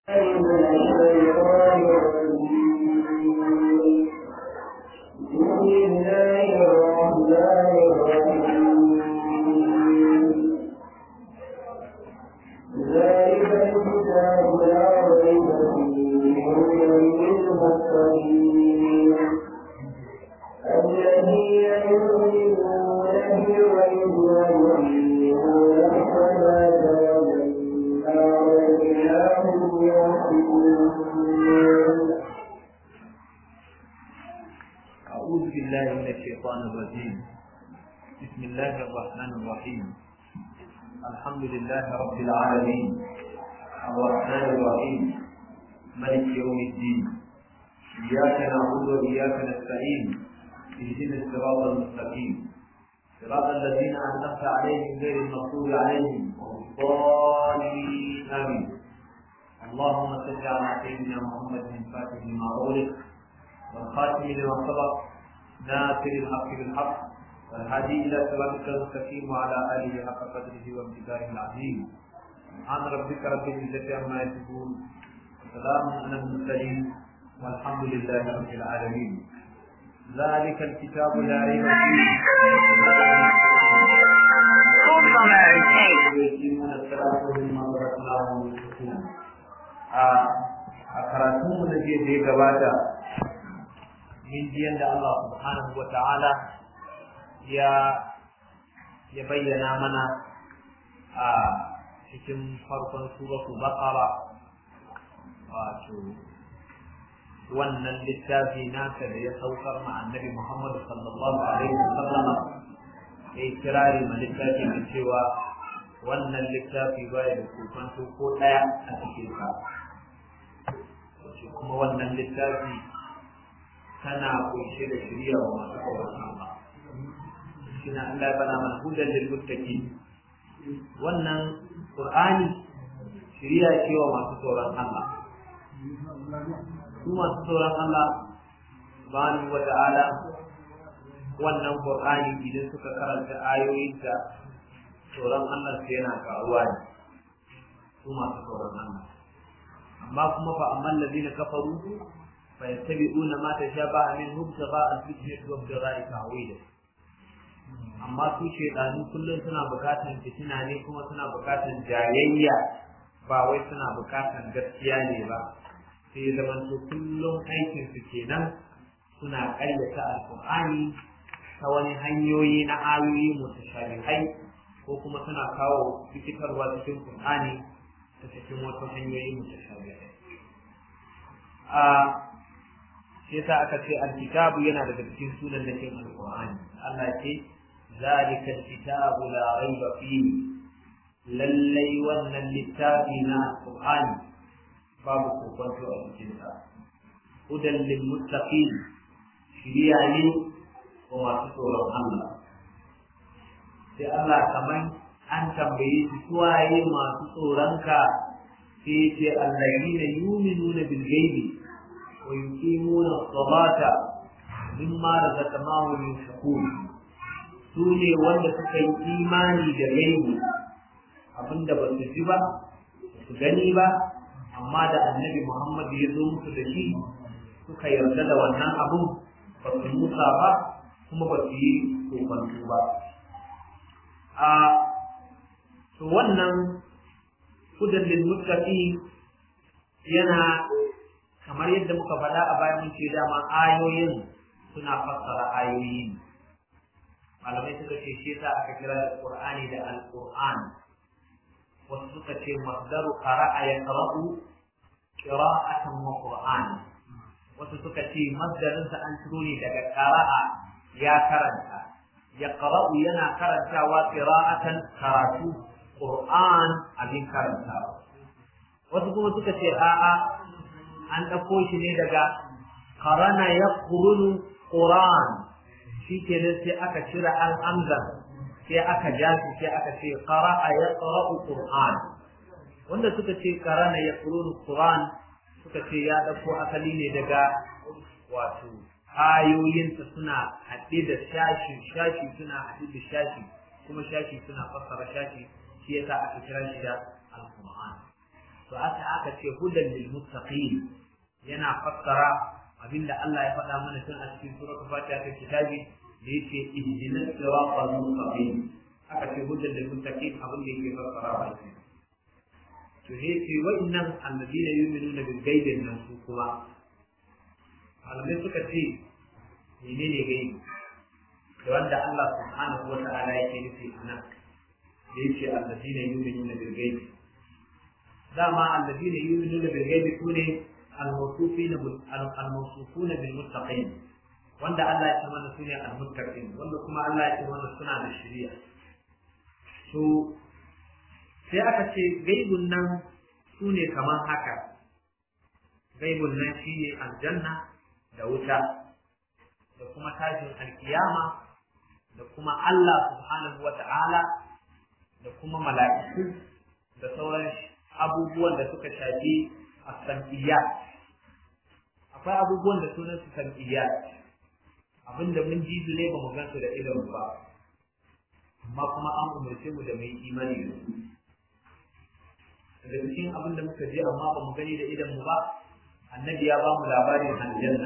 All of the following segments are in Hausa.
أعوذ بالله من الشيطان الرجيم بسم الله الرحمن الرحيم الحمد لله رب العالمين الرحمن الرحيم ملك يوم الدين إياك نعبد وإياك نستعين اهدنا الصراط المستقيم صراط الذين أنعمت عليهم غير المغضوب عليهم الضالين آمين اللهم صل على سيدنا محمد من فاتح لما أغلق والخاتم لما سبق ناصر الحق بالحق والهادي الى صراطك المستقيم وعلى اله حق قدره وامتداره العظيم سبحان ربك رب العزه عما يصفون وسلام على المرسلين والحمد لله رب العالمين ذلك الكتاب لا ريب فيه يقيمون الصلاه ومما رزقناهم ينفقون a karatunmu na jiya da ya gabata min jiyan da Allah subhanahu wa ta'ala ya ya bayyana mana a cikin farkon suratu baqara wato wannan littafi naka da ya saukar ma annabi Muhammad sallallahu alaihi wasallam ya kirari ma littafi da cewa wannan littafi baya da kokonto ko daya a cikin sa kuma wannan littafi tana kunshe da shirya wa masu tsoron Allah. Shina Allah ya bana mana hudan lil muttaqin. Wannan Qur'ani shirya ce wa masu tsoron Allah. Su masu tsoron Allah subhanahu wa ta'ala wannan Qur'ani idan suka karanta ayoyin da tsoron Allah sai yana karuwa ne. Su masu tsoron Allah. Amma kuma fa amman ladina kafaru فيتبعون ما تشابه منه ابتغاء الفتنة وابتغاء تعويله amma su shaidanu kullum suna bukatan fitina ne kuma suna bukatan jayayya ba wai suna bukatan gaskiya ne ba sai zaman to kullum aikin su kenan suna ƙaryata alƙur'ani ta wani hanyoyi na ayoyi mutashabihai ko kuma suna kawo rikitarwa cikin qur'ani ta cikin wasu hanyoyi mutashabihai a shi yasa aka ce alkitabu yana daga cikin sunan da cikin alqur'ani Allah ce zalika alkitabu la raiba fihi lallai wannan littafi na alqur'ani babu kokonto a cikin sa hudan lil muttaqin shiriya ne wa masu tsoron Allah sai Allah kaman an tambaye su suwaye masu tsoronka sai ce allazina yu'minuna bil ghaibi ويقيمون الصلاة مما رزقناهم ينفقون sune wanda suka yi imani da gaibi abinda ba su ji ba su gani ba amma da annabi Muhammad ya zo musu da shi suka yarda da wannan abun ba su musa ba kuma ba su yi kokonto ba a to wannan hudan lil muttaqin yana kamar yadda muka faɗa a baya mun ce dama ayoyin suna fassara ayoyi malamai suka ce shi yasa aka kira da qur'ani da alquran wasu suka ce masdaru qara'a yaqra'u qira'atan wa qur'an wasu suka ce masdarin sa an ciro ne daga qara'a ya karanta yaqra'u yana karantawa qira'atan karatu qur'an abin karantawa wasu kuma suka ce a'a an ɗauko shi ne daga karana ya kurunu ƙuran shi ke nan sai aka cire al'amzar sai aka ja shi sai aka ce ƙara'a ya ƙara'u ƙuran wanda suka ce karana ya kurunu ƙuran suka ce ya ɗauko asali ne daga wato ayoyinsa suna haɗe da shashi shashi suna haɗe da shashi kuma shashi suna fassara shashi shi yasa aka kira shi da alquran to aka aka ce hudan lil muttaqin yana fassara abinda Allah ya faɗa mana tun a cikin suratul fatiha ta kitabi da yake ihdinas siratal mustaqim aka ce hudan lil muttaqin abin da yake fassara ba shi to ne ce wa'annan alladina yu'minuna bil ghaibi nan su kuma malamai suka ce menene gaibi da wanda Allah subhanahu wa ta'ala yake nufi anan da yake alladina yu'minuna bil ghaibi dama alladina yu'minuna bil ghaibi sune al-mawsufina bil al-mawsufuna bil muttaqin wanda Allah ya ce mana sune al-muttaqin wanda kuma Allah ya ce mana suna da shari'a to sai aka ce gaibun nan sune kamar haka gaibun nan shine aljanna da wuta da kuma tashin alkiyama da kuma Allah subhanahu wata'ala da kuma mala'iku da sauran abubuwan da suka shafi as-sam'iyyat akwai abubuwan da sunan su sam'iyyat abinda mun ji su ne ba mu gan su da idon ba amma kuma an umarce mu da mai imani da su daga cikin abin da muka je amma ba mu gani da idon mu ba annabi ya ba mu labarin aljanna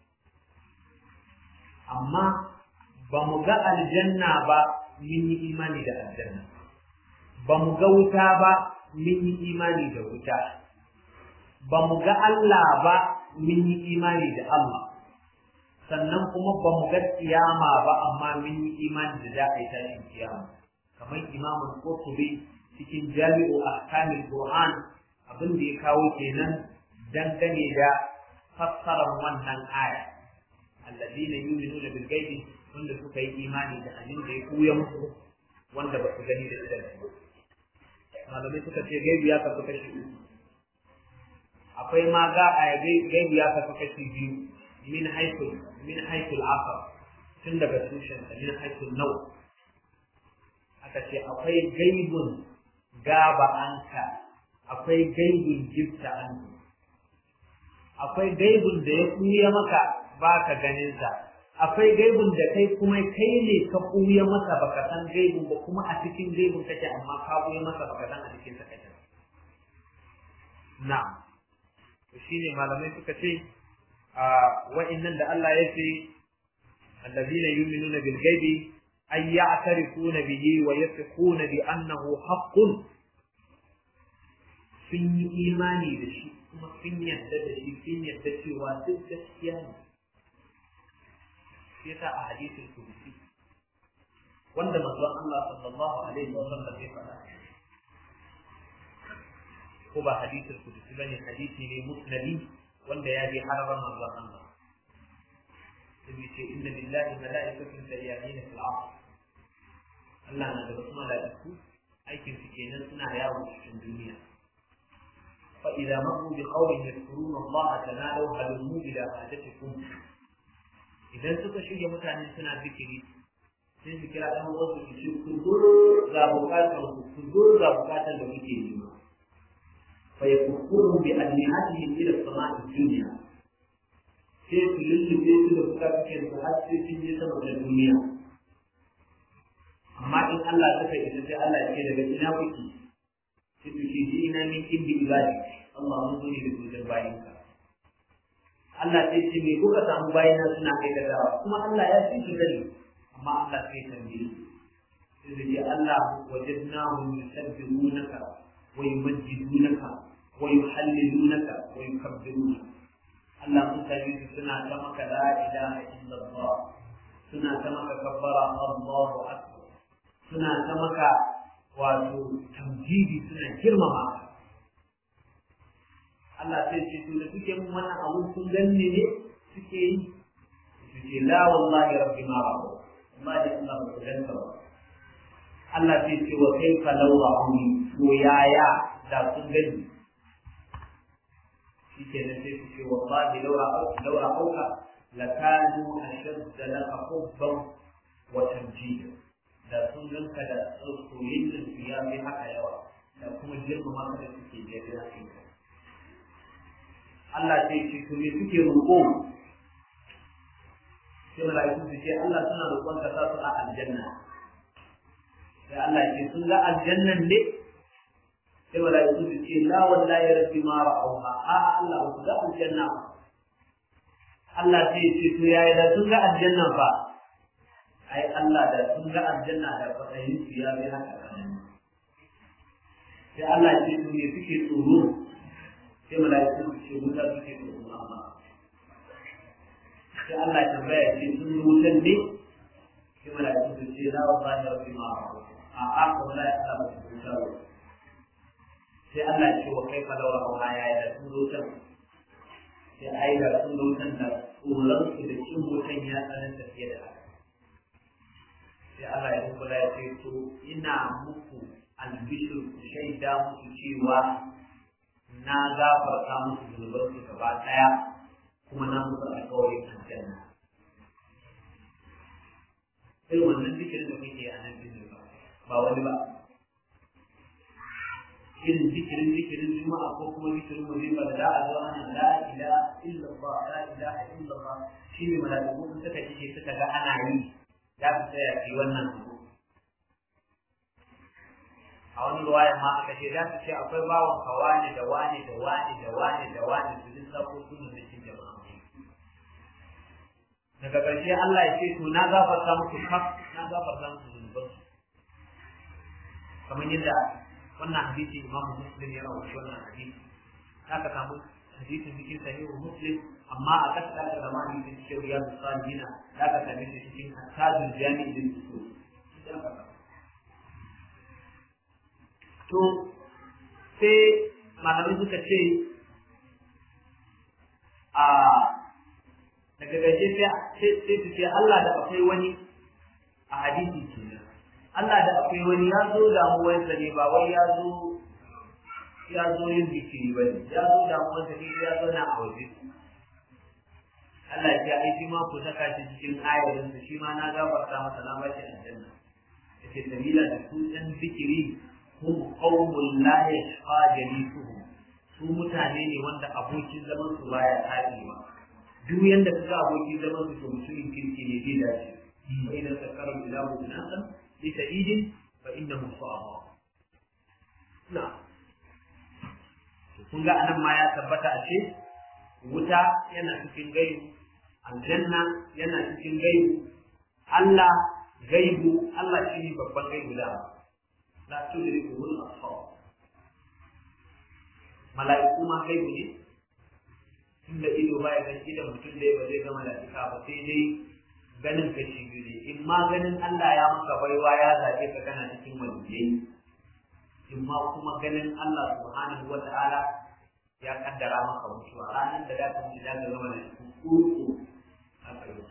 amma ba mu ga aljanna ba mun yi imani da aljanna ba mu ga wuta ba mun yi imani da wuta ba mu ga Allah ba mun yi imani da Allah sannan kuma ba mu ga kiyama ba amma mun yi imani da za a yi tashin kiyama kamar imamul qurtubi cikin jami'u ahkamil qur'an abin da ya kawo kenan dangane da fassarar wannan aya alladina yu'minuna bil ghaibi wanda suka yi imani da abin da ya kuya musu wanda ba su gani da idan su malamai suka ce gaibi ya kasu kashi uku akwai ma ga a gaibi ya kasu kashi biyu min haithul min haithul asar tun daga tushen min haithul nau aka ce akwai gaibun gaba anka akwai gaibun jifta anka akwai gaibun da ya kuya maka ba ka ganin sa akwai gaibun da kai kuma kai ne ka kuya masa baka san gaibun ba kuma a cikin gaibun kake amma ka kuya masa baka san a cikin sa kake na'am to shine malamai suka ce a wa'annan da Allah ya ce alladhina yu'minuna bil ghaibi ay ya'tarifuna bihi wa yatquna bi annahu haqqun sun yi imani da shi kuma sun yarda da shi sun yarda cewa duk gaskiya ne shi yasa a hadisin kudusi wanda manzon Allah sallallahu alaihi wa sallam ya faɗa ko ba hadisin kudusi bane hadisi ne musnadi wanda ya bi harabar manzon Allah sai ce inna lillahi mala'ikatan sayyamin fil ardh Allah na da wasu mala'iku aikin su kenan suna yawo cikin duniya فإذا مروا بقوم يذكرون الله تنادوا هلموا إلى حاجتكم إذا suka shirya mutane suna zikiri sai su kira ɗan wasu su ce ku zo ga bukatar ku ku zo ga bukatar da kuke nema fa yakfuru bi adnihatihim ila samai dunya sai su lullube su da bukatar su har sai sun je sama da duniya amma in Allah suka isa sai Allah ya ce daga ina kuke sai su ce ji ina min indi ibadi Allah mun zo ne da gudun bayinka Allah sai ce me kuka samu bayina suna aikatawa kuma Allah ya fi su gani amma Allah sai tambaye sai da ce Allah wajadnahum yusabbihunaka wa yumajjidunaka wa yuhallilunaka wa yukabbirunaka Allah mun sami su suna ta maka la ilaha illallah suna ta maka kabbara Allahu akbar suna ta maka wato tamjidi suna girmama ka Allah sai ce to da suke mun wannan abun sun ganne ne suke yi su ce la wallahi rabbi ma ba wallahi Allah ba ku ganta ba Allah sai ce wa kaifa law ra'uni to yaya da sun gani shi ke nan sai su ce wallahi law ra'auka law ra'auka lakanu ashadda laka hubban wa tamjida da sun ganka da soyayyen su ya fi haka yawa da kuma girmama ka da suke jefe na kai Allah sai ce to me suke roƙo sai mala'iku su ce Allah suna roƙon ka sa su a aljanna sai Allah ce sun ga aljannan ne sai malaiku su ce la wallahi rabbi ma ra'awha a Allah ku ga aljanna Allah sai ce to yayi da sun ga aljanna fa ai Allah da sun ga aljanna da fadayin su ya bi haka sai Allah ce to ne suke tsoro sai malaiku su ce wuta suke tsoro amma sai Allah ya tambaya ce sun wutan ne sai malaiku su ce la wallahi rabbi ma ra'awha a aka wallahi Allah ba su wuta ba sai Allah ya ce wa kai fa laura auna ya yi da sun zo can sai ai da sun zo can da tsoron su da cin wutan ya tsanan tafiye da haka sai Allah ya kula ya ce to ina muku albishir ku shaida muku cewa na gafarta muku zunuban su gaba daya kuma na muku alƙawarin aljanna irin wannan zikirin da kuke a nan ba ba wani ba irin zikirin zikirin juma'a ko kuma zikirin wazifa da za a zo ana la ilaha illallah la ilaha illallah shi ne malaiku sun suka kike suka ga ana yi za su tsaya ki wannan abu a wani ruwayan ma aka ce za su ce akwai bawan ka wane da wane da wane da wane da wane su lissafo sunan da cikin jama'a daga ƙarshe Allah ya ce to na gafarta muku kaf na gafarta muku zunubansu kamar yadda wannan hadisi imam muslim ya rawaito wannan hadisi haka samu hadisin cikin sahihu muslim amma a kasa da zama hadisin cikin riyadu salihina za ka same shi cikin tajul jami'i din usul to sai malamai suka ce a daga gaje sai su ce Allah da akwai wani a hadisi kenan Allah da akwai wani ya zo damuwarsa ne ba wai ya zo ya zo yin bikiri ba ne ya zo damuwarsa ne ya zo na a waje Allah ya ai shi ma ku saka shi cikin ayarin shi ma na gafarta masa na bashi aljanna yace sabila da su ɗan bikiri hum qawmul la yashqa jalisuhum su mutane ne wanda abokin zaman su baya taɗewa duk yanda kaga abokin zaman su to mutumin kirki ne zai dace fa idan sakara bilahu binasan لسعيد فإنه صعب نعم kun ga anan ma ya tabbata a ce wuta yana cikin gaibu aljanna yana cikin gaibu Allah gaibu Allah shi ne babban gaibu da la tudriku hul absar mala'iku ma gaibu ne tunda ido ba ya ganin idan mutum da ba zai ga mala'ika ba sai dai ganin ka shi biyu ne in ma ganin Allah ya maka baiwa ya zaɓe ka kana cikin waliyai in ma kuma ganin Allah subhanahu wa ta'ala ya kaddara maka mutuwa ranar da za ka mutu za ka zama da cikin kurku a tsaye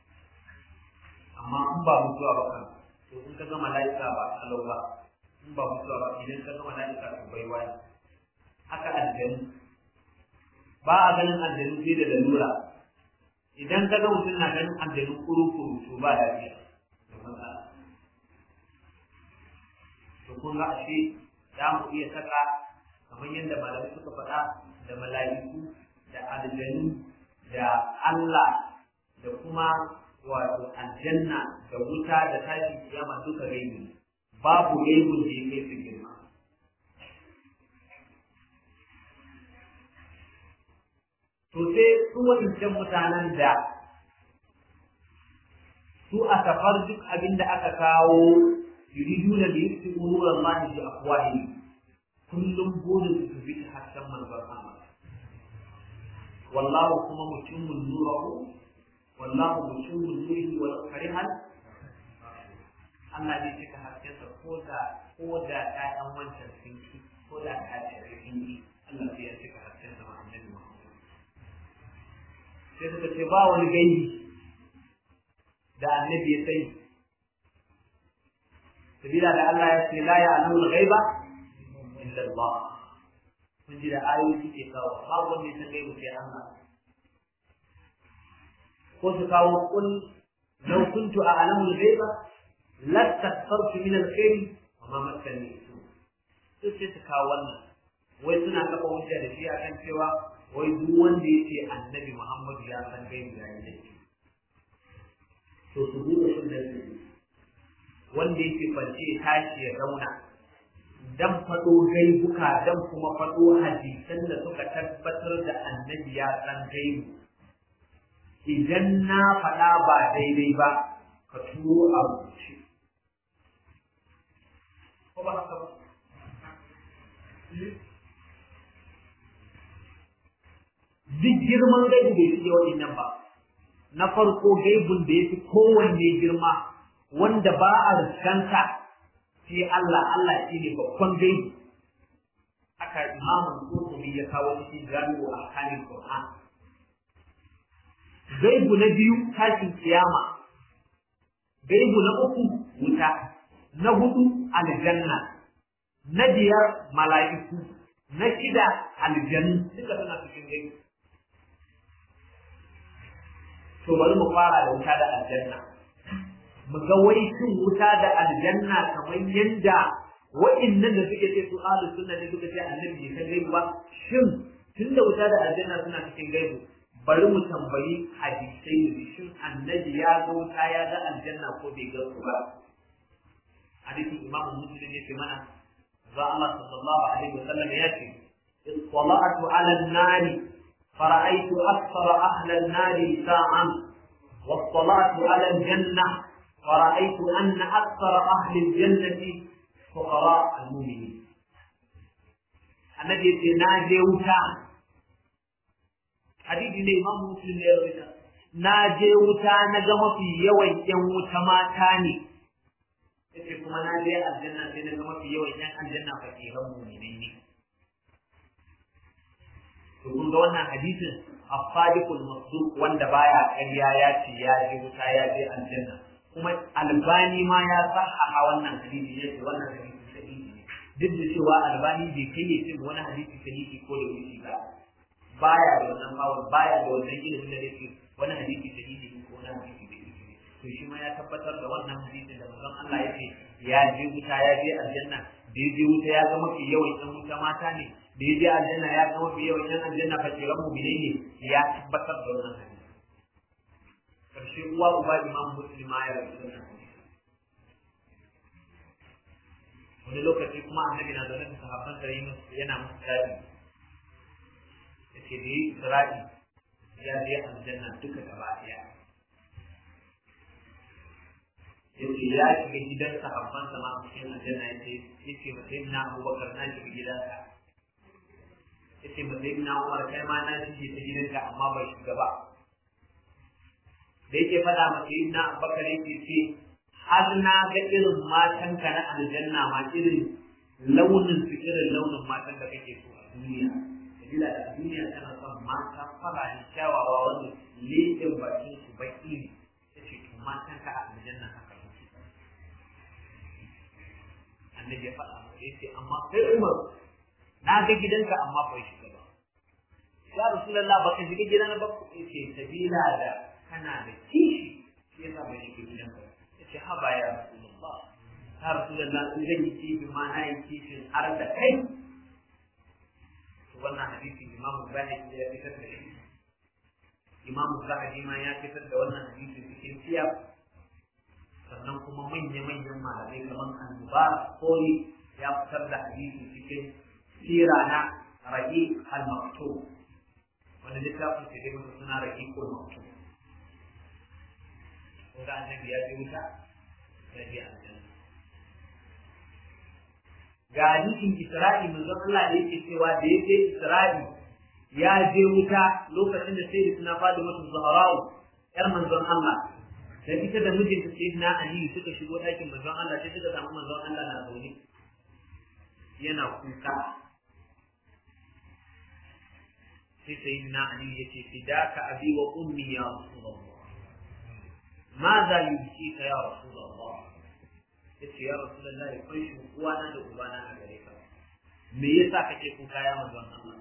amma in ba mutuwa ba kan to in ka gama mala'ika ba kalau ba in ba mutuwa ba idan ka gama mala'ika to baiwa ne haka aljanu ba a ganin aljanu sai da lalura idan ka ga mutum na ganin aljanu kuru-kuru to ba lafiya da matsala to kun ga ashe za mu iya saka kamar yadda malamai suka faɗa da mala'iku da aljanu da Allah da kuma wato aljanna da wuta da tashin kiyama duka gaibi babu gaibun da ya kai su girma to sai su wadancan mutanen da su a safar duk abin da aka kawo yuriduna da yusuf nuran Allah bi afwahi kullum burin su bi hasken manzon Allah wallahu kuma mutimmun nurahu wallahu mutimmun nurihi wa karihal Allah zai cika haskensa ko da ko da ƴaƴan wancan sun ki ko da ƴaƴan sun ki Allah zai cika haskensa ma annabi Muhammad sai suka ce ba wani gaibi da annabi ya sani sabila da Allah ya ce la ya'lamu al-ghaiba illa Allah kun ji da ayoyi suke kawo babu wanda ya san gaibu sai Allah ko su kawo kul law kuntu a'lamu al-ghaiba lastakfartu min al-khair wa ma massani su sai su kawo wannan wai suna kafa hujja da shi akan cewa wai duk wanda yake annabi Muhammadu ya san gaibu ya yi laifi to su buɗe sunan su wanda yake kwance ya tashi ya zauna dan faɗo gaibuka dan kuma faɗo hadisan da suka tabbatar da annabi ya san gaibu idan na faɗa ba daidai ba ka turo a rubuce ko ba haka ba duk girman gaibu bai fiye waɗannan ba na farko gaibun da ya fi kowanne girma wanda ba a riskanta sai Allah Allah shi ne babban gaibu haka imamun Qurtubi ya kawo cikin jami'u a kanin Qur'an gaibu na biyu tashin kiyama gaibu na uku wuta na hudu aljanna na biyar mala'iku na shida aljanu duka suna cikin gaibu to bari mu fara da wuta da aljanna mu ga wai shin wuta da aljanna kamar yanda wa'annan da suke ce su ahlus sunna ne suka ce annabi bai san gaibu ba shin tunda wuta da aljanna suna cikin gaibu bari mu tambayi hadisai ne shin annabi ya ga wuta ya ga aljanna ko bai ga su ba hadisin imam muslim ne mana za Allah sallallahu alaihi wasallam ya ce اطلعت على النار فرأيت أكثر أهل النار ساعا واطلعت على الجنة فرأيت أن أكثر أهل الجنة فقراء المؤمنين الذي ناجي وتا حديث الإمام مسلم يروي ناجي وتا نجم في يوم يوم وتماتاني yace kuma na je aljanna sai na ga mafi yawan yan aljanna fakiran mu'minai ne to kun ga wannan hadisin as-sadiqul masduq wanda baya ƙarya ya ce ya je wuta ya je aljanna kuma albani ma ya sahaha wannan hadisi ya ce wannan hadisi sahihi ne duk da cewa albani bai kai ya ce wani hadisi sahihi ko da wuce ba baya da wannan bawon baya da wannan ilimin da yake wani hadisi sahihi ne ko wani hadisi da yake to shi ma ya tabbatar da wannan hadisin da manzon Allah ya ce ya je wuta ya je aljanna da ya je wuta ya ga mafi yawan ɗan wuta mata ne da ya je aljanna ya ga mafi yawan ɗan aljanna fakiran mu ne ya tabbatar da wannan hadisi karshe uwa uba imam muslima ya rasu da wani lokaci kuma annabi na zaune da sahabban da yana musu daɗi ya ce da yi isra'i ya je aljanna duka gaba ɗaya ya ce ya shiga gidan sahabban sa ma cikin aljanna ya ce ya ce ma sai na abubakar na shiga gidanka ya ce ma sai na umar kai ma na shige ta gidanka amma bai shiga ba da yake faɗa masa yin na bakar yake ce har na ga irin matan ka na aljanna ma irin launin su irin launin matan da kake so a duniya sabila da duniya tana son mata fararen kyawawa wanda leƙen bakin su baki ne ta ce to matan ka a aljanna haka yake annabi ya faɗa masa yace amma kai umar na ga gidanka amma bai shiga ba ya rasulullah baka shiga gidan ba yace sabila da kana da kishi shi yasa bai shiga gidan ba yace ha ba ya rasulullah ya rasulullah in zan yi kishi ma na yi kishin har da kai to wannan hadisi imam Bukhari ya fitar da shi imam Zahabi ma ya fitar da wannan hadisi cikin siyar sannan kuma manya-manyan malamai kamar al-mubarak koli ya fitar da hadisi cikin sira na rahi al-maktub wanda littafin sai dai masa suna rahi ko maktub ko da annabi ya je wuta ya je aljanna ga hadisin Isra'i manzon Allah da yake cewa da yake Isra'i ya je wuta lokacin da sai suna fadi masa Zahra'u yar manzon Allah da ita da mijinta sai na Ali suka shigo ɗakin manzon Allah sai suka samu manzon Allah na zaune yana kuka sai sai na Ali ya ce fidaka abi wa ummi ya rasulullah ماذا يبكيك يا رسول الله yace ya rasulullah ya kai shi uwana da ubana a gare ka me yasa kake kuka ya manzon Allah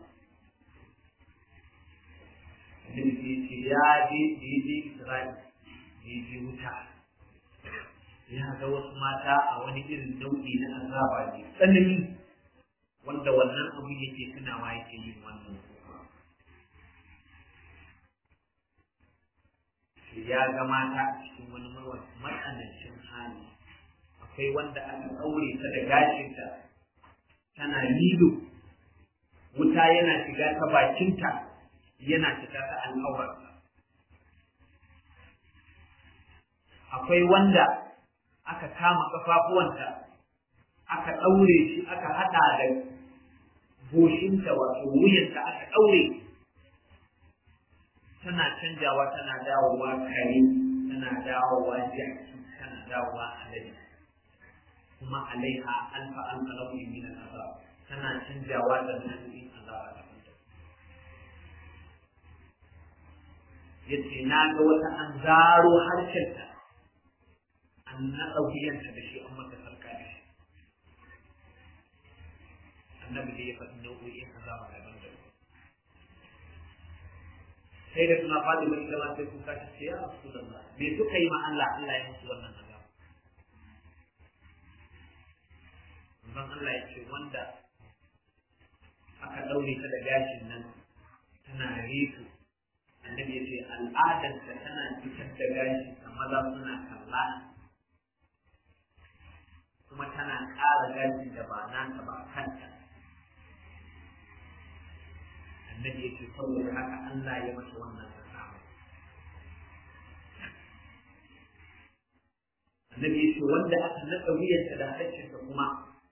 sai ce ya je je Isra'il je wuta ya ga wasu mata a wani irin nau'i na azaba ne tsanani wanda wannan abu yake tunawa yake yin wannan ya ga mata a cikin wani matsanancin hali akwai wanda aka ɗaure ta da gashinta tana lilo wuta yana shiga ta bakinta yana fita ta al'aurarsa akwai wanda aka kama kafafuwanta aka ɗaure shi aka haɗa da goshinta wato wuyanta aka ɗaure tana canjawa tana dawowa kare tana dawowa jaki tana dawowa alade kuma alaiha alfa alfa nau'in min al'azab tana canjawa da nau'in azaba da yace na ga wata an zaro harshenta an naɗa wuyanta da shi an mata sarka da shi annabi da ya faɗi nau'o'in azaba daban daban sai da suna faɗi mai ita sai kuka ta ce ya rasu da Allah me suka yi ma Allah Allah ya musu wannan azaba manzon Allah ya ce wanda aka ɗaure ta da gashin nan tana reto annabi ya ce al'adarta tana fitar da gashi ta maza suna kalla kuma tana ƙara gashin da ba nata ba kanta annabi ya ce saboda haka Allah ya mata wannan azaba annabi ya ce wanda aka naɗa wuyarta da harshensa kuma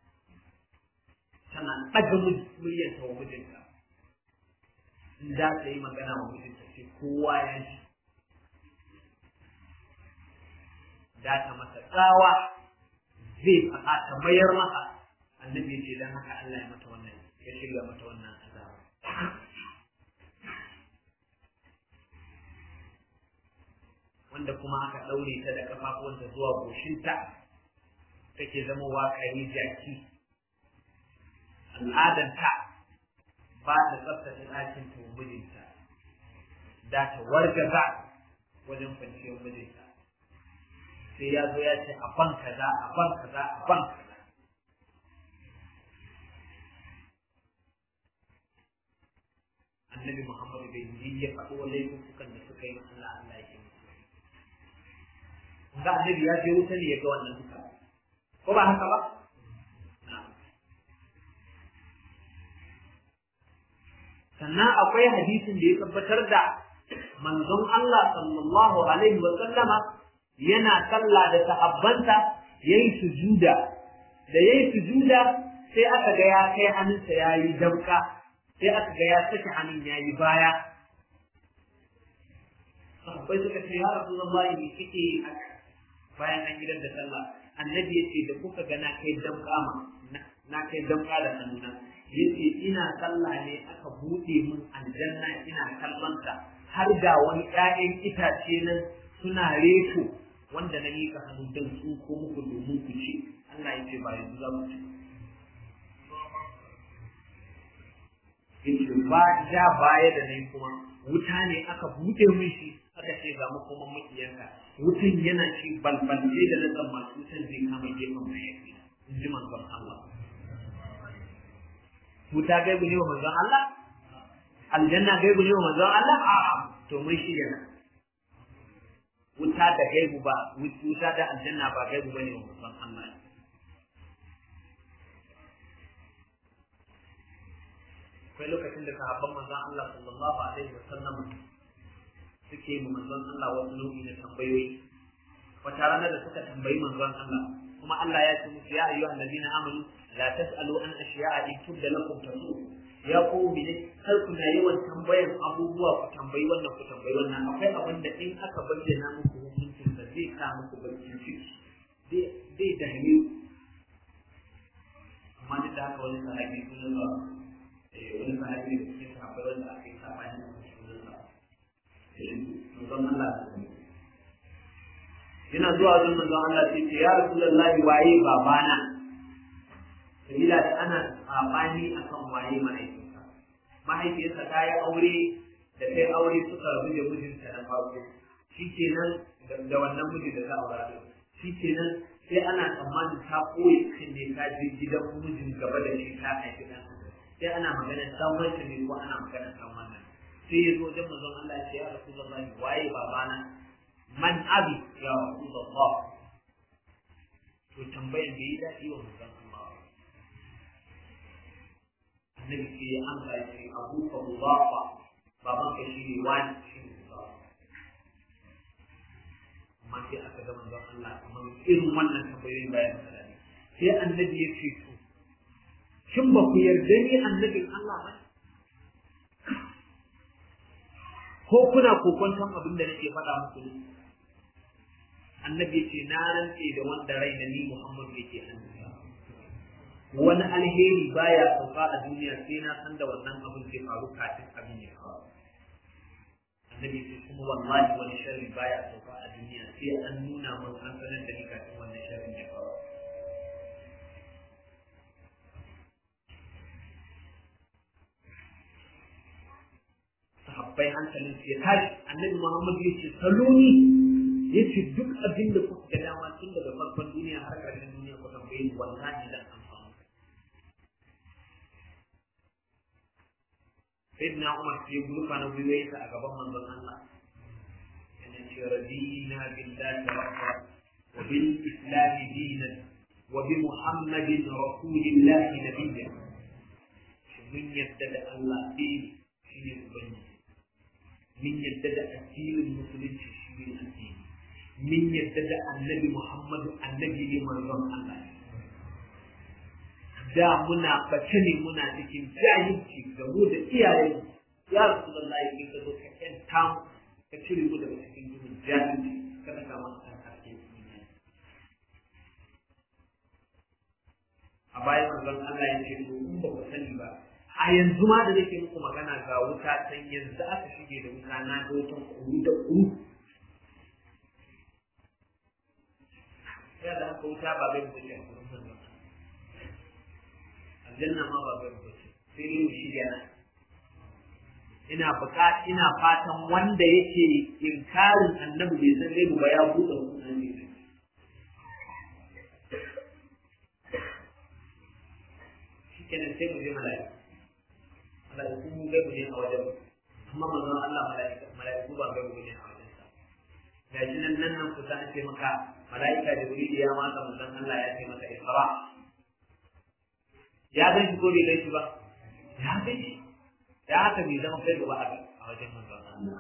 tana ɗaga muryarta wa mijinta in za ta yi magana wa mijinta sai kowa ya ji da ta masa tsawa zai faɗa ta mayar masa annabi ya ce don haka Allah ya mata wannan ya shirya mata wannan azaba wanda kuma aka ɗaure ta da kafafuwanta zuwa goshinta take zama wakari jaki al'adanta ba ta tsaftace ɗakin ta mijinta da ta wargaza wajen kwanciyar mijinta sai ya zo ya ce a ban kaza a ban kaza a ban kaza annabi muhammadu bai yi ya faɗo laifukan da suka yi Allah Allah ya yi ga annabi ya je wuta ne ya ga wannan duka ko ba haka ba sannan akwai hadisin da ya tabbatar da manzon Allah sallallahu alaihi wa sallama yana sallah da sahabbanta yayi sujuda da yayi sujuda sai aka ga ya kai hannunsa yayi damka sai aka ga ya saki hannun yayi baya sahabbai suka ce ya rasulullahi me kike yi haka bayan an gidan da sallah annabi ya ce da kuka ga na kai damka ma na kai damka da hannuna yace ina sallah ne aka bude min aljanna ina kallonta har da wani ƴaƴan itace nan suna reto wanda na mika hannu don su ko muku domin ku ci Allah ya ce ba yanzu za ku ci yace ba ja baya da nan kuma wuta ne aka bude min shi aka ce ga makoman makiyanka wutan yana ci balbalce da na tsammanin wutan zai kama gefen mayafi in ji manzon Allah wuta gaibu ne wa manzon Allah aljanna gaibu ne wa manzon Allah a to mun shi yana wuta da gaibu ba wuta da aljanna ba gaibu bane wa manzon Allah akwai lokacin da sahabban manzon Allah sallallahu alaihi wa sallam suke mu manzon Allah wasu nau'i na tambayoyi wata rana da suka tambayi manzon Allah kuma Allah ya ce musu ya ayyuhal ladina amanu la tas'alu an ashiya'a in tubda lakum tasu ya ku mene kar ku na yawan tambayan abubuwa ku tambayi wannan ku tambayi wannan akwai abin da in aka bayyana muku hukuncin da zai sa muku barkin ciki zai da hanyu amma duk da haka wani sahabi sunan ba wani sahabi da cikin sahabbai wanda aka yi sabani da sunan sa manzon Allah yana zuwa wajen manzon Allah sai ce ya rasulullahi waye babana sabila da ana sabani akan waye mahaifinsa mahaifiyarsa ta yi aure da kai aure suka rabu da mijinta na farko shikenan da wannan miji da ta aura shikenan sai ana tsammanin ta koyi kan ne ta je gidan mijin gaba da shi ta haifi ɗan sai ana maganar dan wanda ne ko ana maganar dan wannan sai ya zo wajen manzon Allah ya ce ya rasulullahi waye babana man abi ya rasulullah to tambayan bai yi daɗi wa manzon Allah annabi sai ya amsa ya ce abu ka mubafa baban ka shi ne wani shi ne mubafa amma sai aka ga manzon Allah kamar irin wannan tambayoyin bayan salati sai annabi ya ce to shin ba ku yarda ni annabin Allah ba ko kuna kokonton abin da nake faɗa muku ne annabi ce na rantse da wanda rai da ni Muhammad yake hannunsa wani alheri baya sauka a duniya sai na san da wannan abin zai faru kafin abin ya faru annabi ce kuma wallahi wani sharri baya sauka a duniya sai an nuna mun an sanar da ni kafin wannan sharrin ya faru sahabbai hankalin su ya tashi annabi Muhammad ya ce saloni ya ce duk abin da kuka ga dama tun daga farkon duniya har ƙarshen duniya ku tambaye ni wallahi zan amfani sayyidina Umar sai gurfa na gwiwayensa a gaban manzon Allah yana ce radina billahi rabba wa bil islam dinan wa bi muhammadin rasulillahi nabiyyan mun yadda da Allah ɗaya shi ne ubangiji min yadda da addinin musulunci shi ne addini min yadda da annabi muhammadu annabi ne manzon Allah da muna bace ne muna cikin jahilci da mu da iyaye ya rasu da Allah ya ka zo ka yanta mu ka cire mu daga cikin duhun jahilci ka saka mana ɗan haske a bayan manzon Allah ya ce to in ba ku sani ba a yanzu ma da nake muku magana ga wuta can yanzu aka shige da wuta na ga wutan kuru da kuru ya da haka wuta ba bai bace a kurin nan aljanna ma ba bai bace sai dai mu shirya na ina buka ina fatan wanda yake inkarin annabi bai san zai ba ya buɗe wannan ne shikenan sai mu je mala'ika mala'iku mu gaibu ne a wajen amma manzon Allah mala'ika mala'iku ba gaibu ne a wajen sa ga shi nan nan nan kusa an ce maka mala'ika Jibril ya maka manzon Allah ya ce maka Isra ya gan shi ko bai gan shi ba ya gan shi ya haka bai zama kai gaba a wajen manzon Allah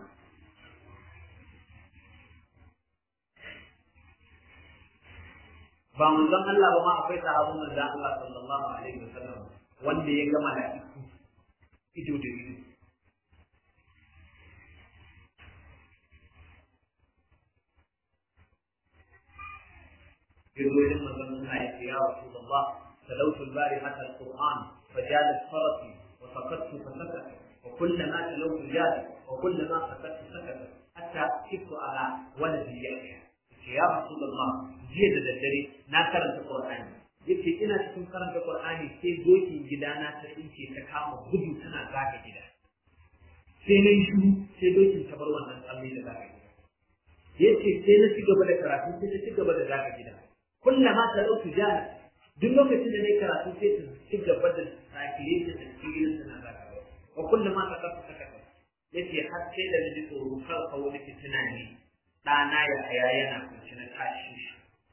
ba manzon Allah ba ma akwai sahabban manzon Allah sallallahu alaihi wasallam wanda ya ga mala'iku ido da ido يقول لما ظننا يا رسول الله تلوت البارحة القرآن فجالت فرسي وسقطت فسكت وكلما تلوت جالت وكلما سكت سكت حتى كفت على ولدي يحيى يا رسول الله جيد الدري ناكرت القرآن yace ina cikin karanta Qur'ani sai dokin gidana ta tsinke ta kama gudu tana zaka gida sai na yi shiru sai dokin ta bar wannan tsalle da zaka gida yace sai na ci gaba da karatu sai ta ci gaba da zaka gida kullama ta dauki jana duk lokacin da nayi karatu sai ta ci gaba da sakire ta tafsirin ta na zaka gida wa kullama ta kafa ta kafa yace har sai da naji tsoro kar ka wani fitina ne ɗana ya haya yana kunci na tashi shi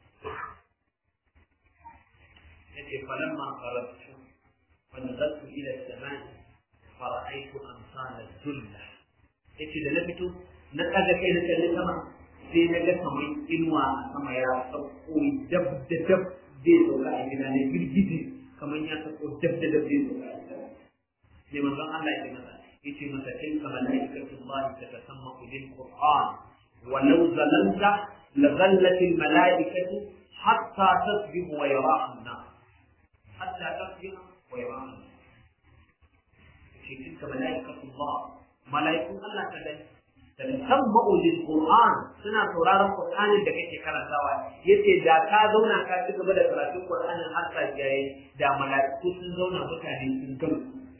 yace falamma qarabtu wa nazaltu ila as-samai fara'aytu amsal al-dhulla yace da na fito na kaga kai na kalli sama sai na ga kamar inuwa a sama ya sauko dab da dab zai sauka a gida ne girgije kamar ya sauko dab da dab zai sauka a gida sai manzon Allah ya ce masa yace masa tilka malaikatullahi tatasammaqu bil qur'an ولو ظلمت لظلت الملائكة حتى تصبح ويراها الناس حتى تصبح ويراها الناس في تلك ملائكة الله ملائكة الله كذلك تسمعوا للقرآن سنة سورار القرآن da kake karantawa yace da ka zauna ka ci gaba da karatun Qur'anin har sa jaye da mala'iku sun zauna mutane sun gamu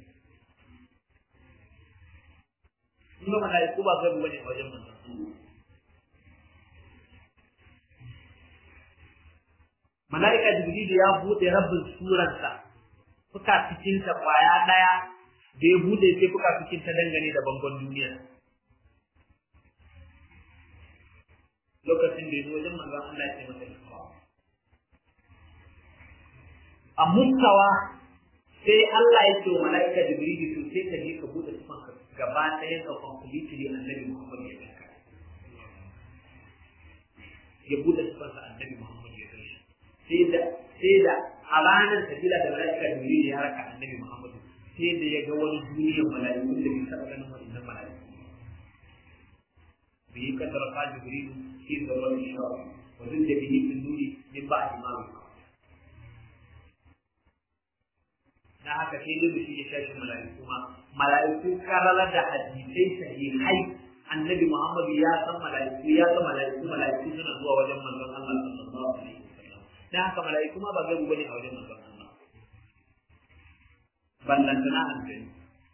kuma mala'iku ba gabu bane a wajen manzon mala'ika jibril ya bude rabin surarsa fuka cikin ta kwaya daya da ya bude sai fuka cikin ta dangane da bangon duniya lokacin da ya zo wajen manzon Allah ya ce masa ikra a mustawa sai Allah ya ce wa mala'ika Jibrilu to sai ka je ka bude tufan ka gaba ɗaya ka completely annabi Muhammad ya ganka ya bude tufan sa annabi Muhammad ya ganka sai da sai da a ranar sabila da mala'ika Jibrilu ya raka annabi Muhammad sai da ya ga wani duniyar mala'iku da bai taɓa ganin wannan mala'iku به كثر قال جبريل في ذروة الشرع وزد به في النور من بعد ما وقع na haka sai dai mutum ya tashi mala'iku ma mala'iku karalar da hadisai sahihai annabi Muhammad ya san mala'iku ya san mala'iku mala'iku suna zuwa wajen manzon Allah sallallahu alaihi wasallam dan haka mala'iku ma ba gaibu bane a wajen manzon Allah ballantana aljani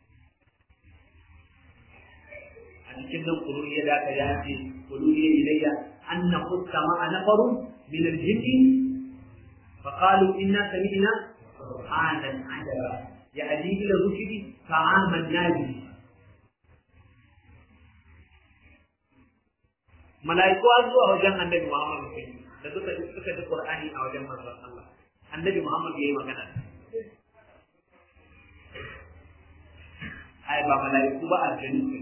a cikin nan kuluriya da aka yace kuluriya ilayya anna qutta ma'a nafarun min al-jinn fa qalu inna sami'na qur'anan ajaba yahdi ila rushdi fa amanna bihi mala'iku an zuwa wajen annabi Muhammad da suka suka ji Qur'ani a wajen manzon Allah annabi Muhammad yayi magana ai ba mala'iku ba aljanu ne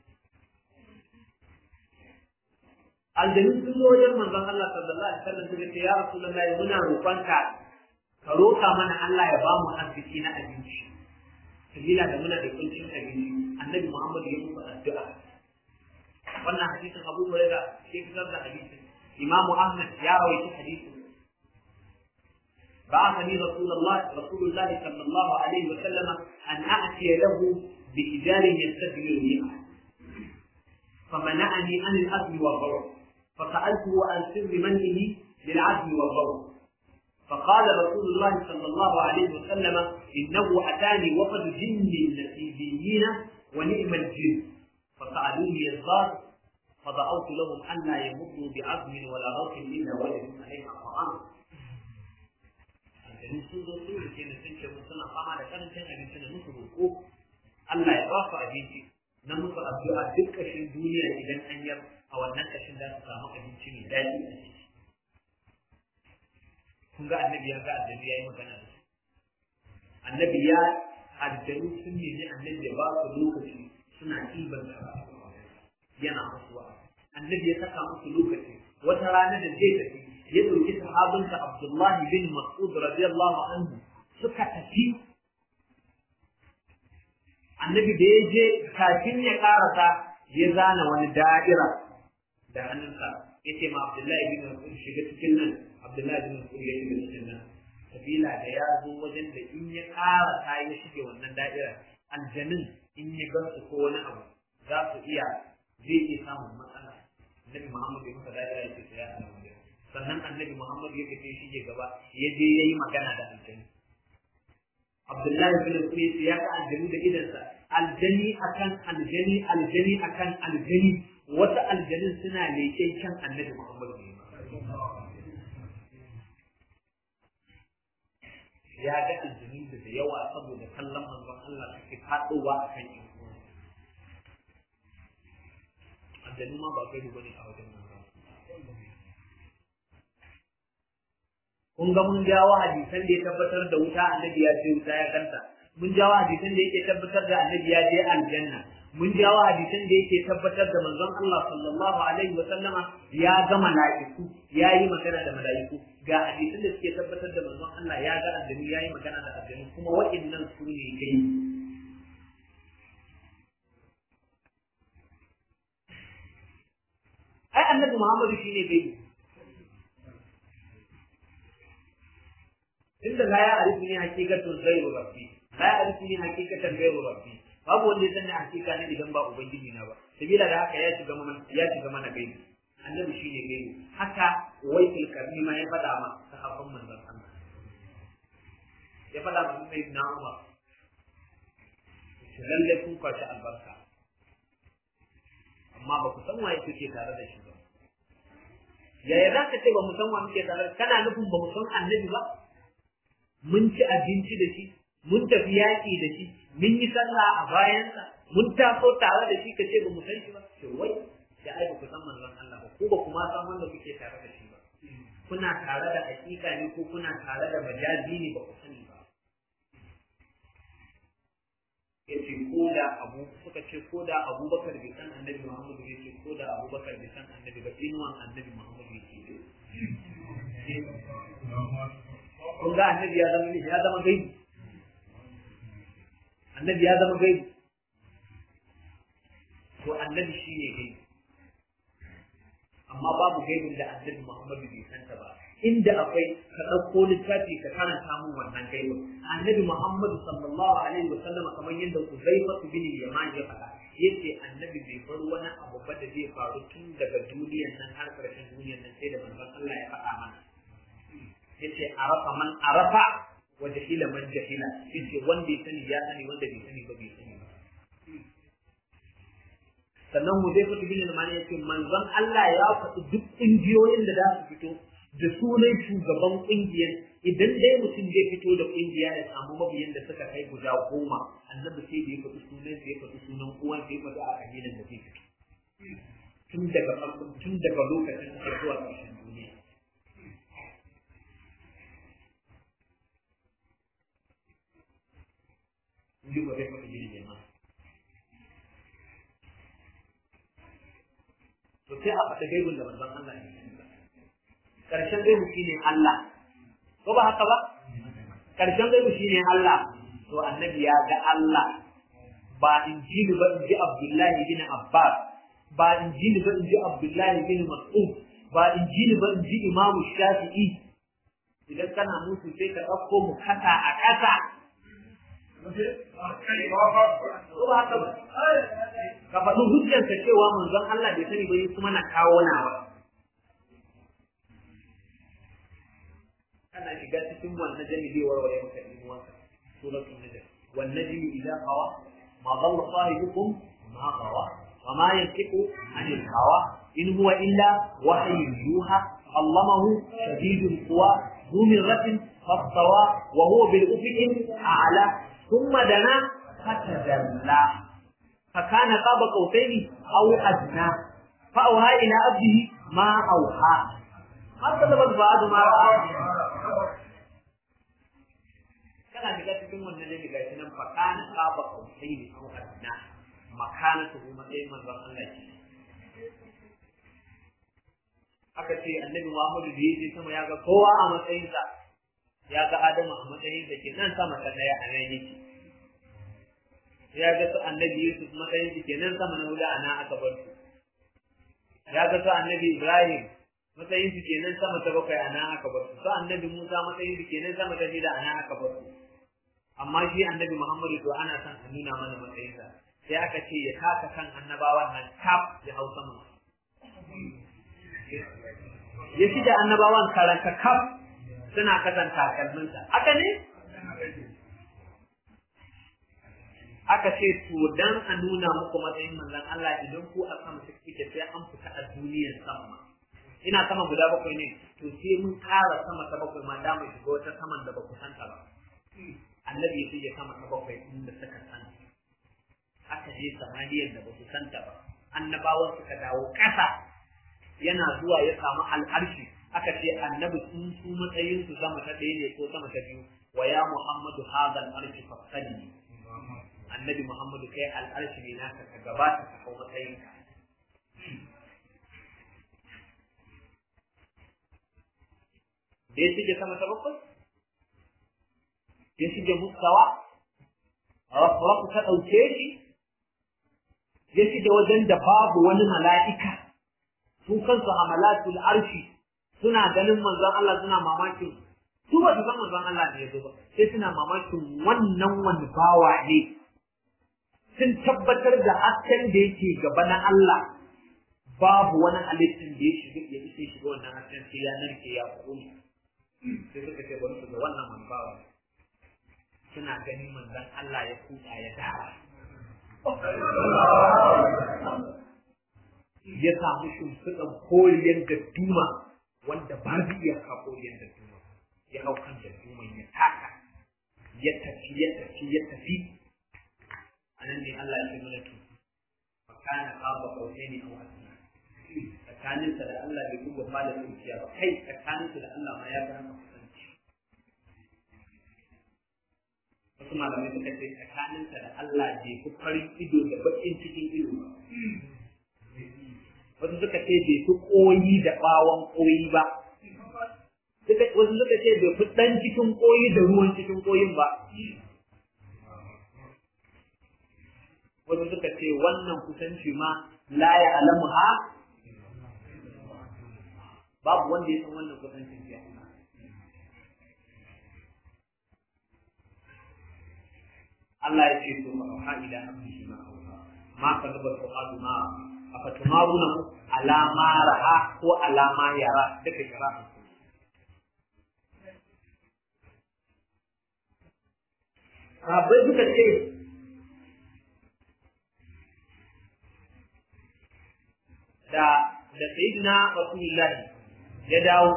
aljanu sun zo wajen manzon Allah sallallahu alaihi wasallam suka ce ya rasulullahi muna roƙonka ka roƙa mana Allah ya ba mu arziki na abinci sabila da muna da kuncin abinci annabi Muhammad ya musu addu'a wannan hadisin Abu Hurairah ke fitar da hadisin Imam Ahmad ya rawaita hadisin بعثني رسول الله رسول الله صلى الله عليه وسلم أن أأتي له بإزار يستدمر بها فمنعني عن الأكل والضرر فسألته عن سر منه للعزم والضرر فقال رسول الله صلى الله عليه وسلم إنه أتاني وفد جن نسيبيين ونعم الجن فسألوني الزار فدعوت لهم أن لا يمضوا بعزم ولا روح إلا وجدوا عليها طعام aljanun sun zo sun rike ni sun ce mun suna fama da karancin abinci na musu roƙo Allah ya ba su abinci na musu addu'a duk ƙashin duniya idan an yar a wannan ƙashin za su samu abinci mai daɗi a ciki kun ga annabi ya ga aljanu ya yi magana da su annabi ya aljanu sun nemi annabi ya ba su lokaci suna ɗiban da yana musu annabi ya saka musu lokaci wata rana da zai tafi ya ɗauki sahabinsa Abdullahi bin Mas'ud radiyallahu anhu suka tafi annabi da ya je kafin ya karasa ya zana wani da'ira da hannunsa ya ce ma Abdullahi bin Mas'ud shiga cikin nan Abdullahi bin Mas'ud ya shiga cikin nan sabila da ya zo wajen da in ya karasa ya shige wannan da'ira aljanin in ya gansu ko wani abu za su iya zai iya samun matsala Annabi Muhammad ya masa da'ira ya ce ya samu sannan annabi Muhammad ya fito shi gaba ya je ya yi magana da aljani. Abdullahi bin Qais ya ga aljani da idansa aljani akan aljani aljani akan aljani wata aljanin suna leƙen kan annabi Muhammad ne. Ya ga aljani da da yawa saboda kallon manzon Allah suke faɗowa a kan yin Aljanu ma ba kai bane a wajen manzon kun ga mun jawo hadisan da ya tabbatar da wuta annabi ya ce wuta ya kanta mun jawo hadisan da yake tabbatar da annabi ya je aljanna mun jawo hadisan da yake tabbatar da manzon Allah sallallahu alaihi wa sallama ya ga mala'iku ya yi magana da mala'iku ga hadisan da suke tabbatar da manzon Allah ya ga aljanu ya yi magana da aljanu kuma wa'annan su ne kai ai annabi Muhammadu shine gai inda la ya arifu ni hakikatun ghairu rabbi la ya arifu ni hakikatan ghairu rabbi babu wanda ya sani hakika ne idan ba ubangiji na ba sabila da haka ya shiga mana ya shiga mana gaibi annabi shine gaibi haka waitul karni ma ya faɗa ma sahabban manzon Allah ya faɗa ma sai na Umar shi lalle kun kwashi albarka amma ba ku san waye kuke tare da shi ba yaya za ka ce ba mu san wa muke tare kana nufin ba mu san annabi ba mun ci abinci da shi, mun tafi yaƙi da shi, mun yi sallah a bayansa, mun taso tare da shi ka ce ba mu san shi ba, to wai da ai ba ku san manzon Allah ba, ko ba kuma san wanda kuke tare da shi ba. Kuna tare da hakika ne ko kuna tare da majazi ne ba ku sani ba. yace ko da abu suka ce ko da abubakar bai san annabi muhammadu yace ko da abubakar bai san annabi ba inuwan annabi muhammadu yake kun ga annabi ya zama ya zama gaibi annabi ya zama gaibi to annabi shine gaibi amma babu gaibin da annabi muhammadu bai santa ba inda akwai ka ɗauko littafi ka karanta mun wannan gaibin annabi muhammadu sallallahu alaihi wa sallam kamar yadda uzaifa bin yaman ya faɗa yace annabi bai bar wani abu ba da zai faru tun daga duniyar nan har ƙarshen duniyar nan sai da manzon Allah ya faɗa mana yace arafa man arafa wa jahila man jahila yace wanda ya sani ya sani wanda bai sani ba bai sani ba sannan Hudayfa bin Yaman yace manzon Allah ya faɗi duk ƙungiyoyin da za su fito da sunan shugaban ƙungiyar idan dai mutum zai fito da ƙungiya ya samu mabiyan da suka kai guda goma annabi sai da ya faɗi sunan sai ya faɗi sunan uwan sai ya faɗi a kabilan da zai fito tun daga farkon tun daga lokacin da zuwa ƙarshen duniya in ji Hudayfa bin Yaman to sai a faɗi gaibin da manzon Allah ya sani ba karshen gaibu shine Allah ko ba haka ba karshen gaibu shine Allah to annabi ya ga Allah ba injili ba inji Abdullahi bin Abbas ba injili ba inji Abdullahi bin Mas'ud ba injili ba inji Imam Shafi'i idan kana musu sai ka ɗauko mu kasa a ƙasa ko ba haka ba ka faɗi hujjarka cewa manzon Allah bai sani ba yi kuma na kawo nawa kana shiga cikin wannan jami zai warware maka ilmuwanka suratul najm wan najmi idza hawa ma dhalla sahibukum ma hawa wa ma yantiqu anil hawa in huwa illa wahyun yuha allamahu shadidul quwa ذو مرة فاستوى وهو بالأفق أعلى ثم دنا فتدلى فكان قاب قوسين أو أدنى فأوحى إلى عبده ما أوحى ما كذب الفؤاد ما رأى kana shiga cikin wannan ne ga shi nan fa kana qaba qausaini aw adna makanatu matsayin manzon Allah ce aka ce annabi Muhammadu da yake sama ya ga kowa a matsayinsa ya ga Adamu a matsayinsa ke nan sama ta daya a nan yake ya ga su annabi Yusuf matsayin su kenan sama na huda ana aka bar su ya ga su annabi Ibrahim matsayin su kenan sama ta bakwai ana aka bar su su annabi Musa matsayin su kenan sama ta shida ana aka bar su amma shi annabi Muhammadu to ana son a nuna mana matsayinsa sai aka ce ya taka kan annabawan nan kaf ya hau sama ya shida annabawan karanta kaf suna kasan takalminsa haka ne aka ce to dan a nuna muku matsayin manzon Allah idan ku a sama suke sai an fita a duniyar sama ina sama guda bakwai ne to sai mun ƙara sama ta bakwai ma da mu shiga wata saman da ba ku santa ba annabi ya shige sama ta bakwai inda suka san aka je samaniyar da ba su santa ba annabawan suka dawo ƙasa yana zuwa ya samu al'arshi aka ce annabi sun su matsayin su sama ta ɗaya ne ko sama ta biyu wa ya muhammadu hadal arshi fasali annabi Muhammadu kai al'arshi ne naka ka gabata ka hau matsayinka. Da ya shige sama ta bakwai? Ya shige mustawa? Rafu ta ɗauke shi? Ya shige wajen da babu wani mala'ika, su kansu hamalatul arshi suna ganin manzon Allah suna mamakin su ba su san manzon Allah ne ya zo ba sai suna mamakin wannan wani bawa ne sun tabbatar da hasken da yake gaba na Allah babu wani halittin da ya shiga ya isa shiga wannan hasken sai ya narke ya kone sai suka ce bari su ga wannan manbawa suna ganin manzon Allah ya kuta ya dara ya samu shimfiɗan koriyar gadduma wanda ba zai iya ka koriyar gadduma ya hau kan gadduman ya taka ya tafi ya tafi ya tafi anan ne Allah ya ce mana to fa kana qaba qawsaini aw asna tsakaninsa da Allah bai kuma fada zuciya ba kai tsakaninsa da Allah ma ya ga haka kusanci wasu malamai suka ce tsakaninsa da Allah bai fi farin ido da bakin cikin ido ba wasu suka ce bai fi koyi da bawon koyi ba wasu suka ce bai fi dan cikin koyi da ruwan cikin koyin ba wasu suka ce wannan kusanci ma la ya alamu ha babu wanda ya san wannan kusancin ya Allah ya ce to fa ila abdihi ma ma kadaba su'alu ma afatumaruna ala ma ra'a ko ala ma yara duka kira Sabai suka ce da da sayyidina Rasulullahi ya dawo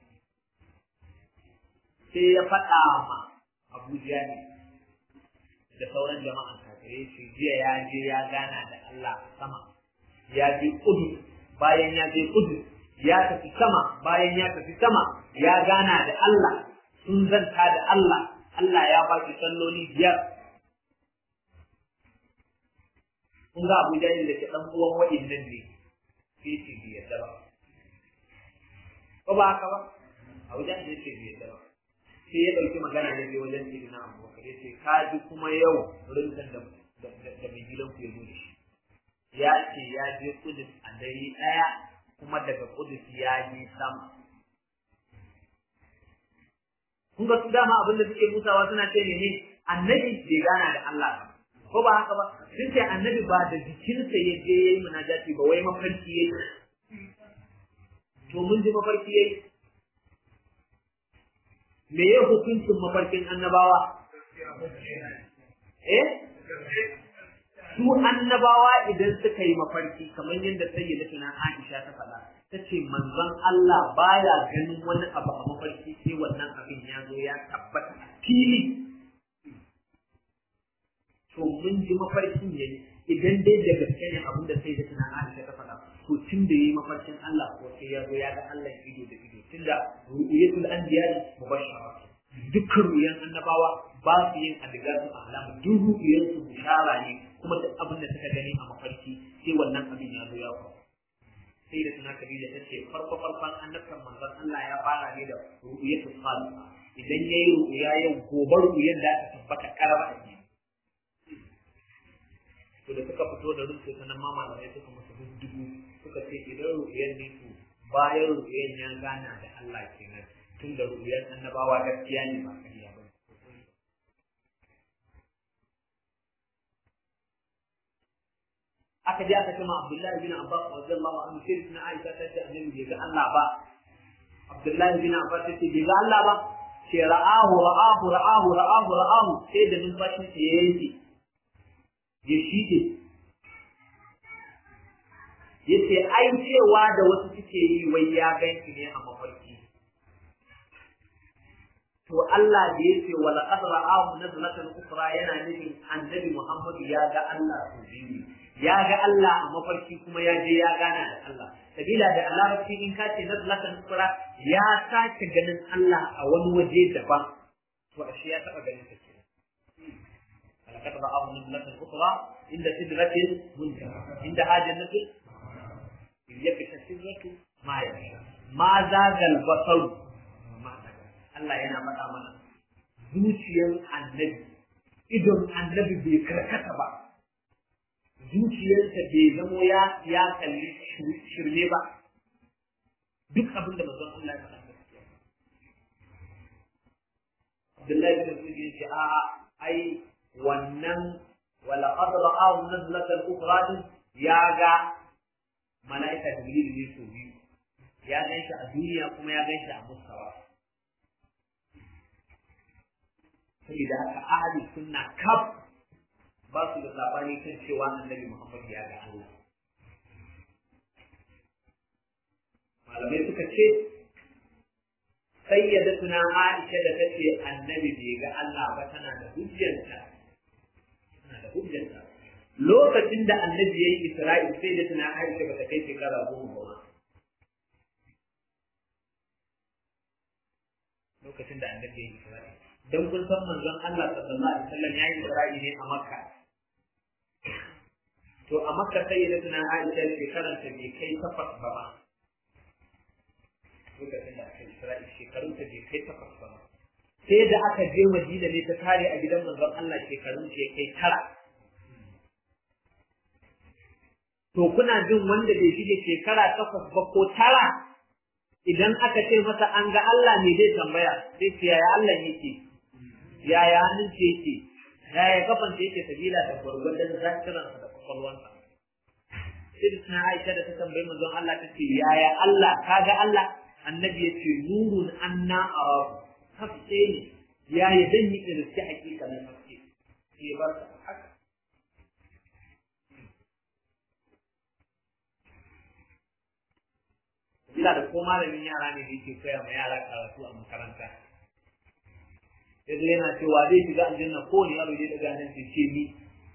sai ya faɗa ma Abu Jahil da sauran jama'an kafirai shi jiya ya je ya gana da Allah sama ya je kudu bayan ya je kudu ya tafi sama bayan ya tafi sama ya gana da Allah sun zanta da Allah Allah ya ba shi salloli biyar kun ga Abu Jahil da ke dan uwan wa'innan ne sai ce bai yadda ba ko ba haka ba Abu Jahil ya ce bai yadda ba sai ya ɗauki magana ne bai wajen sai na Abu Bakar ya ce ka ji kuma yau rinkan da da mai gidan ku ya zo da shi ya ce ya je Kudus a dare ɗaya kuma daga Kudus ya je sama kun ga su dama abin da suke musawa suna ce ne annabi bai gana da Allah ba ko ba haka ba sun ce annabi ba da jikinsa ya je ya yi munajati ba wai mafarki ya yi to mun ji mafarki ya yi me ya hukuncin mafarkin annabawa eh su annabawa idan suka yi mafarki kamar yadda sayyidatuna Aisha ta faɗa ta ce manzon Allah baya ganin wani abu a mafarki sai wannan abin ya zo ya tabbata a fili to mun ji mafarkin yayi idan dai da gaske ne abin da sayyidatuna Aisha ta faɗa to tun da yayi mafarkin Allah ko sai ya zo ya ga Allah ido da ido tunda ru'yatul anbiya mubashshara dukkan ruyan annabawa ba su yin adigasu ahlama duk ru'yan su bishara ne kuma duk abin da suka gani a mafarki sai wannan abin ya zo ya faru sai da suna kabila ta ce farko farkon annabtan manzon Allah ya fara ne da ru'yatul salih idan yayi ru'ya yau gobe ru'yan da ta tabbata karaba a ciki to da suka fito da rufe sanan ma malamai suka musu dubu suka ce idan ru'yan ne to bayan ru'yan ya gana da Allah kenan tun da ru'yan annabawa gaskiya ne ba kariya ba aka je aka kama Abdullahi bin Abbas radiyallahu anhu sai na Aisha ta ce annabi bai ga Allah ba Abdullahi bin Abbas ta ce bai ga Allah ba ce ra'ahu ra'ahu ra'ahu ra'ahu ra'ahu sai da numfashin sa ya yanke ya shige yace ai cewa da wasu suke yi wai ya ganki ne a mafarki to Allah da yace wa laqad ra'ahu nazlatan ukhra yana nufin annabi Muhammadu ya ga Allah su biyu ya ga Allah a mafarki kuma ya je ya gana da Allah sabila da larabci in ka ce nazlatan ukhra ya sake ganin Allah a wani waje daban to ashe ya taba ganin ta ke laqad ra'ahu nazlatan ukhra inda sidratil muntaha inda hajjatul yakasha sidratu ma yasha ma zagal basaru Allah yana faɗa mana zuciyar annabi idon annabi bai karkata ba zuciyarsa bai zamo ya ya kalli shirme ba duk abin da manzon Allah ya faɗa gaskiya Abdullahi bin Mas'ud ya ce a ai wannan wala qad ra'ahu nazlatan ukhra ya ga mala'ika Jibril ne so biyu ya gan shi a duniya kuma ya gan shi a mustawa saboda haka ahli sunna kaf ba su da sabani kan cewa annabi Muhammad ya ga Allah malamai suka ce sayyidatuna Aisha da tace annabi bai ga Allah ba tana da hujjanta tana da hujjanta lokacin da annabi yayi Isra'il sai da tuna Aisha ba ta kai shekara goma ba lokacin da annabi yayi Isra'il dan kun san manzon Allah sallallahu alaihi wasallam yayi Isra'i ne a Makka to a Makka sai da tana Aisha shekaran ta bai kai takwas ba ma lokacin da aka Isra'i shekarun ta bai kai takwas ba ma sai da aka je Madina ne ta tare a gidan manzon Allah shekarun ta kai tara to kuna jin wanda bai shige shekara takwas ba ko tara idan aka ce masa an ga Allah ne zai tambaya sai ce yaya Allah yake yaya hannun ce yake yaya kafan ce yake sabila da gwargwadon zakiransa da kwakwalwansa sai da suna Aisha da ta tambayi manzon Allah ta ce yaya Allah kaga Allah annabi ya ce nurun anna arabu haske ne yaya dan yi irsi hakika na haske sai ba haka ina da ko malamin yara ne da yake koya ma yara karatu a makaranta yanzu yana cewa zai shiga aljanna ko ne yaro zai daga nan sai ce ni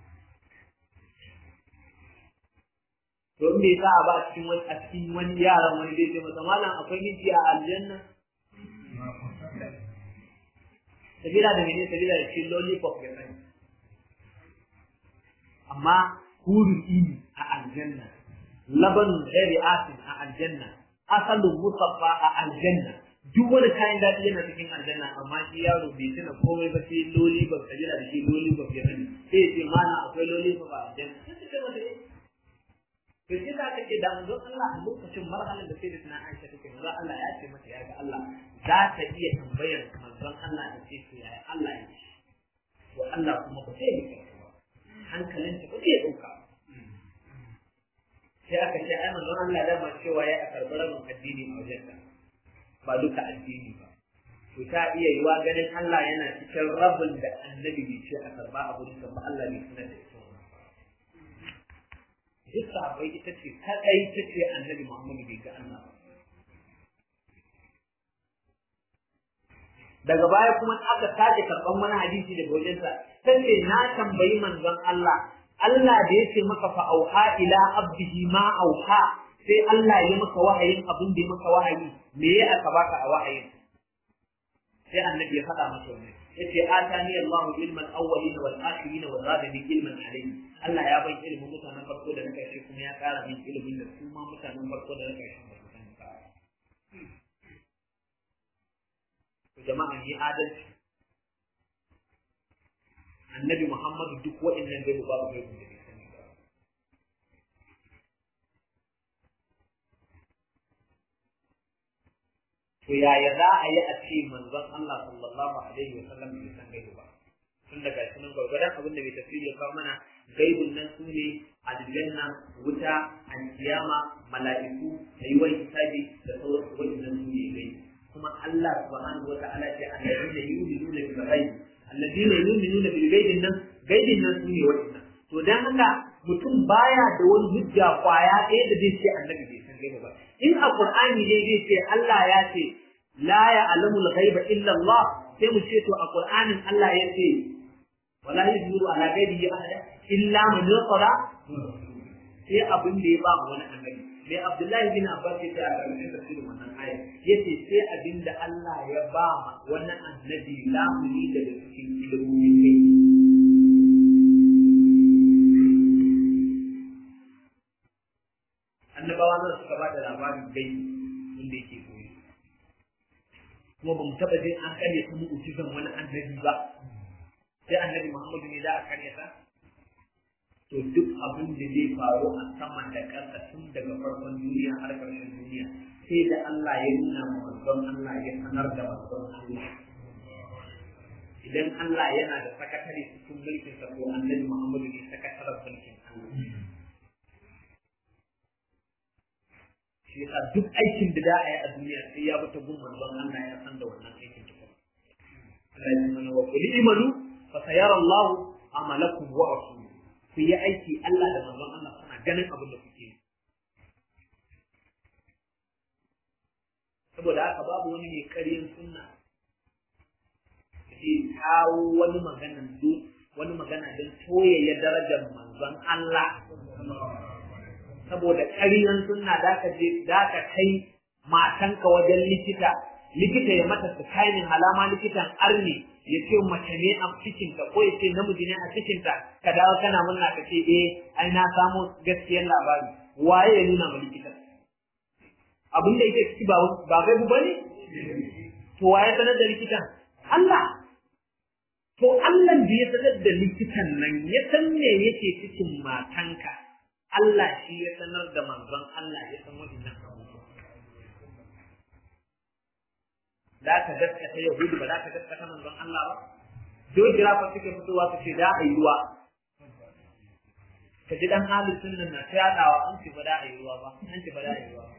to me yasa a ba cikin wani a cikin wani yaran wani zai ce masa malam akwai miji a aljanna sabila da mene sabila da cikin lollipop ya sani amma hurun ini a aljanna labanun ghairi asin a aljanna asalin musaffa a aljanna duk wani kayan daɗi yana cikin aljanna amma shi yaro bai tuna komai ba sai loli ba kabila da shi loli ba ya sani sai ya ce mana akwai loli ba a aljanna sai ta ce mata eh to shi za ka ce da manzon Allah a lokacin marhalar da sai da tana Aisha take manzon Allah ya ce mata ya ga Allah za ta iya tambayar manzon Allah da ce to yaya Allah ya ce to Allah kuma ba sai ya ba hankalinta ba zai ɗauka sai aka ce ai manzon Allah da ma cewa ya a karɓi rabin addini a wajen ka ba duka addini ba to ta iya yiwa ganin Allah yana cikin rabin da annabi bai ce a karɓa a gurin ba Allah bai sanar da ita duk sahabbai ita ce kadai ta ce annabi Muhammad bai ga Allah ba daga baya kuma aka sake karɓan wani hadisi daga wajensa ta ce na tambayi manzon Allah Allah da ya ce maka fa auha ila abdihi ma auha sai Allah ya maka wahayin abin da ya maka wahayi me ya aka baka a wahayin sai annabi ya faɗa masa wannan yace atani Allahu ilman awwalina wal akhirin wa zadani ilman alayhi Allah ya bai ilimin mutanen farko da na karshe kuma ya ƙara min ilimin da su ma mutanen farko da na karshe ba su sani ba jama'a ni adalci annabi Muhammadu duk waɗannan gaibu babu gaibu da bai sani ba. To yaya za a yi a ce manzon Allah sallallahu alaihi wa sallam bai san gaibu ba. Tun daga sunan gwargwadon abin da bai tafsiri ya kawo mana gaibun nan su ne aljanna, wuta, alkiyama, mala'iku, ayyuwar hisabi da sauransu waɗannan su ne gaibu. Kuma Allah subhanahu wa ta'ala ce alladhina yu'minuna bil ghaib alladina yu'minuna bil ghaibin nan gaibin nan sune wannan to dan haka mutum baya da wani hujja kwaya ɗaya da zai ce annabi bai san gaiba ba in a qur'ani ne zai ce Allah ya ce la ya'lamu al-ghaiba illa Allah sai mu ce to a qur'anin Allah ya ce wala yuzuru ala ghaibihi ahada illa man yusara sai abin da ya ba mu wani annabi mai Abdullahi bin Abbas ya ce a ƙarshen tafsirin wannan ayar yace sai abin da Allah ya ba ma wannan annabi lamuni daga cikin ilimin kai annabawa nan suka ba da labarin gai inda yake koyi kuma ba mu taɓa jin an karya ta mu'ujizan wani annabi ba sai annabi Muhammadu ne za a karya ta to duk abin da zai faru a sama da ƙasa tun daga farkon duniya har ƙarshen duniya sai da Allah ya nuna ma manzon Allah ya sanar da manzon Allah idan Allah yana da sakatare cikin mulkin sa ko annabi Muhammadu ne sakataren mulkin Allah shi yasa duk aikin da za a yi a duniya sai ya bi ta gun manzon Allah ya san da wannan aikin tukun Allah ya mana wa qul imanu fa sayara Allah amalakum wa rasuluhu ku yi aiki Allah da manzon Allah suna ganin abin da kuke saboda haka babu wani mai ƙaryan sunna ke kawo wani magana wani magana don toyayya darajar manzon Allah saboda ƙaryan sunna da ka je da ka kai matanka wajen likita likita ya mata scanning alama likitan arne ya ce mace ne a cikinta ko ya ce namiji ne a cikinta ka dawo kana murna ka ce eh ai na samu gaskiyar labari waye ya nuna ma likitan abin da yake ciki ba ba gaibu bane to waye sanar da likitan Allah to Allah da ya sanar da likitan nan ya san me yake cikin matanka Allah shi ya sanar da manzon Allah ya san wadannan abubuwa za ka gaskata Yahudu ba za ka gaskata manzon Allah ba geographer suke fitowa su ce da a yi ruwa ka ji dan halin sunan na ta yadawa an ce ba da a yi ruwa ba an ce ba da a yi ruwa ba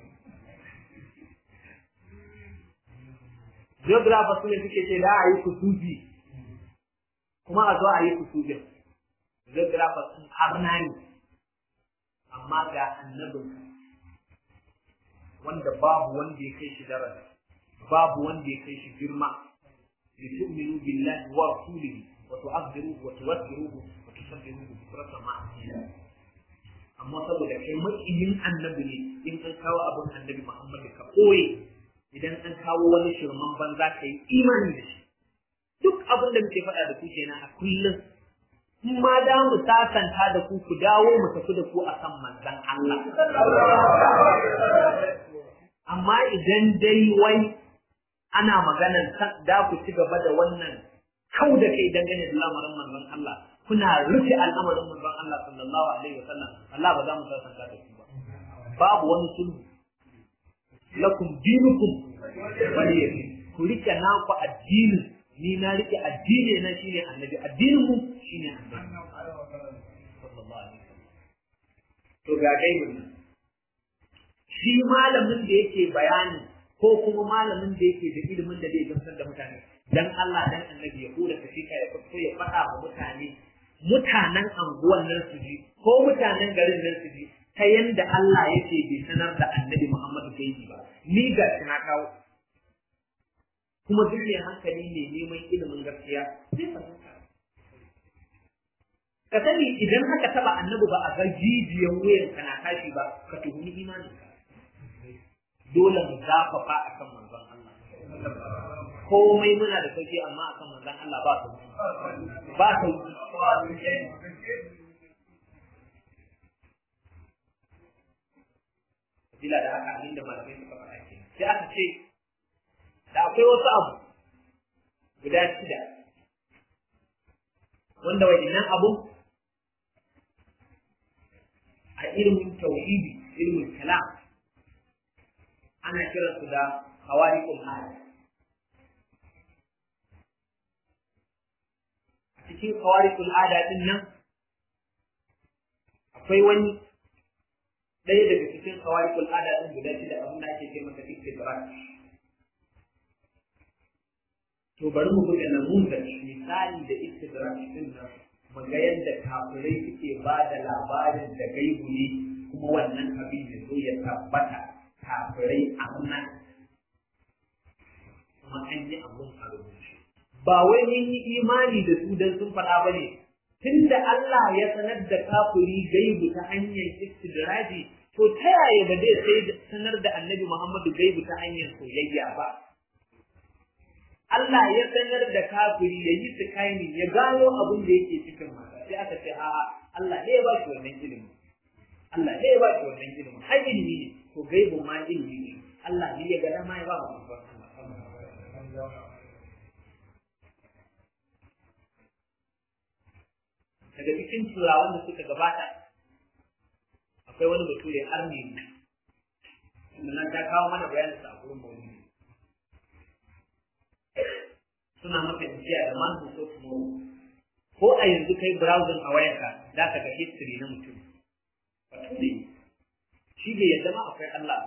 geographer su ne suke ce da a yi kusufi kuma a zo a yi kusufin geographer sun arna ne amma ga annabin wanda babu wanda ya kai shi daraja babu wanda ya kai shi girma li tu'minu billahi wa rasulihi wa tu'azziruhu wa tuwaqqiruhu wa tusabbihuhu bukratan ma amma saboda kai makiyin annabi ne in an kawo abin annabi Muhammad ka koye idan an kawo wani shirman banza ka yi imani da shi duk abin da muke faɗa da ku kenan a kullum in ma da mu sasanta da ku ku dawo mu tafi da ku akan manzon Allah amma idan dai wai ana maganar da ku ci gaba da wannan kau da kai dangane da lamarin manzon Allah kuna rufe al'amarin manzon Allah sallallahu alaihi wasallam Allah ba za mu sasanta da ku ba babu wani sulhu lakum dinukum waliyadi ku rike naku addini ni na rike addini na shine annabi addinin mu shine annabi sallallahu alaihi wasallam to ga gaibin nan shi malamin da yake bayani ko kuma malamin da yake da ilimin da zai gamsar da mutane dan Allah dan annabi ya kula ka fika ya fito ya faɗa wa mutane mutanen anguwan nan su ji ko mutanen garin nan su ji ta yanda Allah yake bai sanar da annabi Muhammadu gaibi ba ni ga shi na kawo kuma duk mai hankali ne neman ilimin gaskiya zai fahimta ka sani idan haka taba annabi ba a ga jijiyan wuyan kana tashi ba ka tuhumi imanin ka dole mu zafafa akan manzon Allah komai muna da sauki amma akan manzon Allah ba sauki ba sauki bila da haka abinda malamai suka faɗa ke sai aka ce da akwai wasu abu guda shida wanda waɗannan abu a ilimin tauhidi ilimin kalam ana kiransu da hawariqul ada a cikin hawariqul ada din nan akwai wani ɗaya daga cikin hawariqul ada din guda shida abin da ake ce masa istidrak to bari mu buga namuza misali da istidrak din nan mu ga yadda kafirai suke ba da labarin da gaibu ne kuma wannan abin ya zo ya tabbata kafirai a nan kuma an yi abun a rubuce ba wai mun yi imani da su dan sun faɗa ba ne tunda Allah ya sanar da kafiri gaibu ta hanyar istidraji to ta yaya ba zai sai sanar da annabi Muhammadu gaibu ta hanyar soyayya ba Allah ya sanar da kafiri ya yi tsakanin ya gano abin da yake cikin mata sai aka ce a'a Allah ne ya ba shi wannan ilimi Allah ne ya ba shi wannan ilimi har ilimi ne to gaibun ma ilimi ne Allah ne ya ga dama ya ba mu daga cikin turawan da suka gabata akwai wani bature arni ne nan ta kawo mana bayanin sa a gurin maulidi suna maka jiya da man so tomorrow ko a yanzu kai browsing a wayarka za ka ga history na mutum bature shi bai yadda ma akwai Allah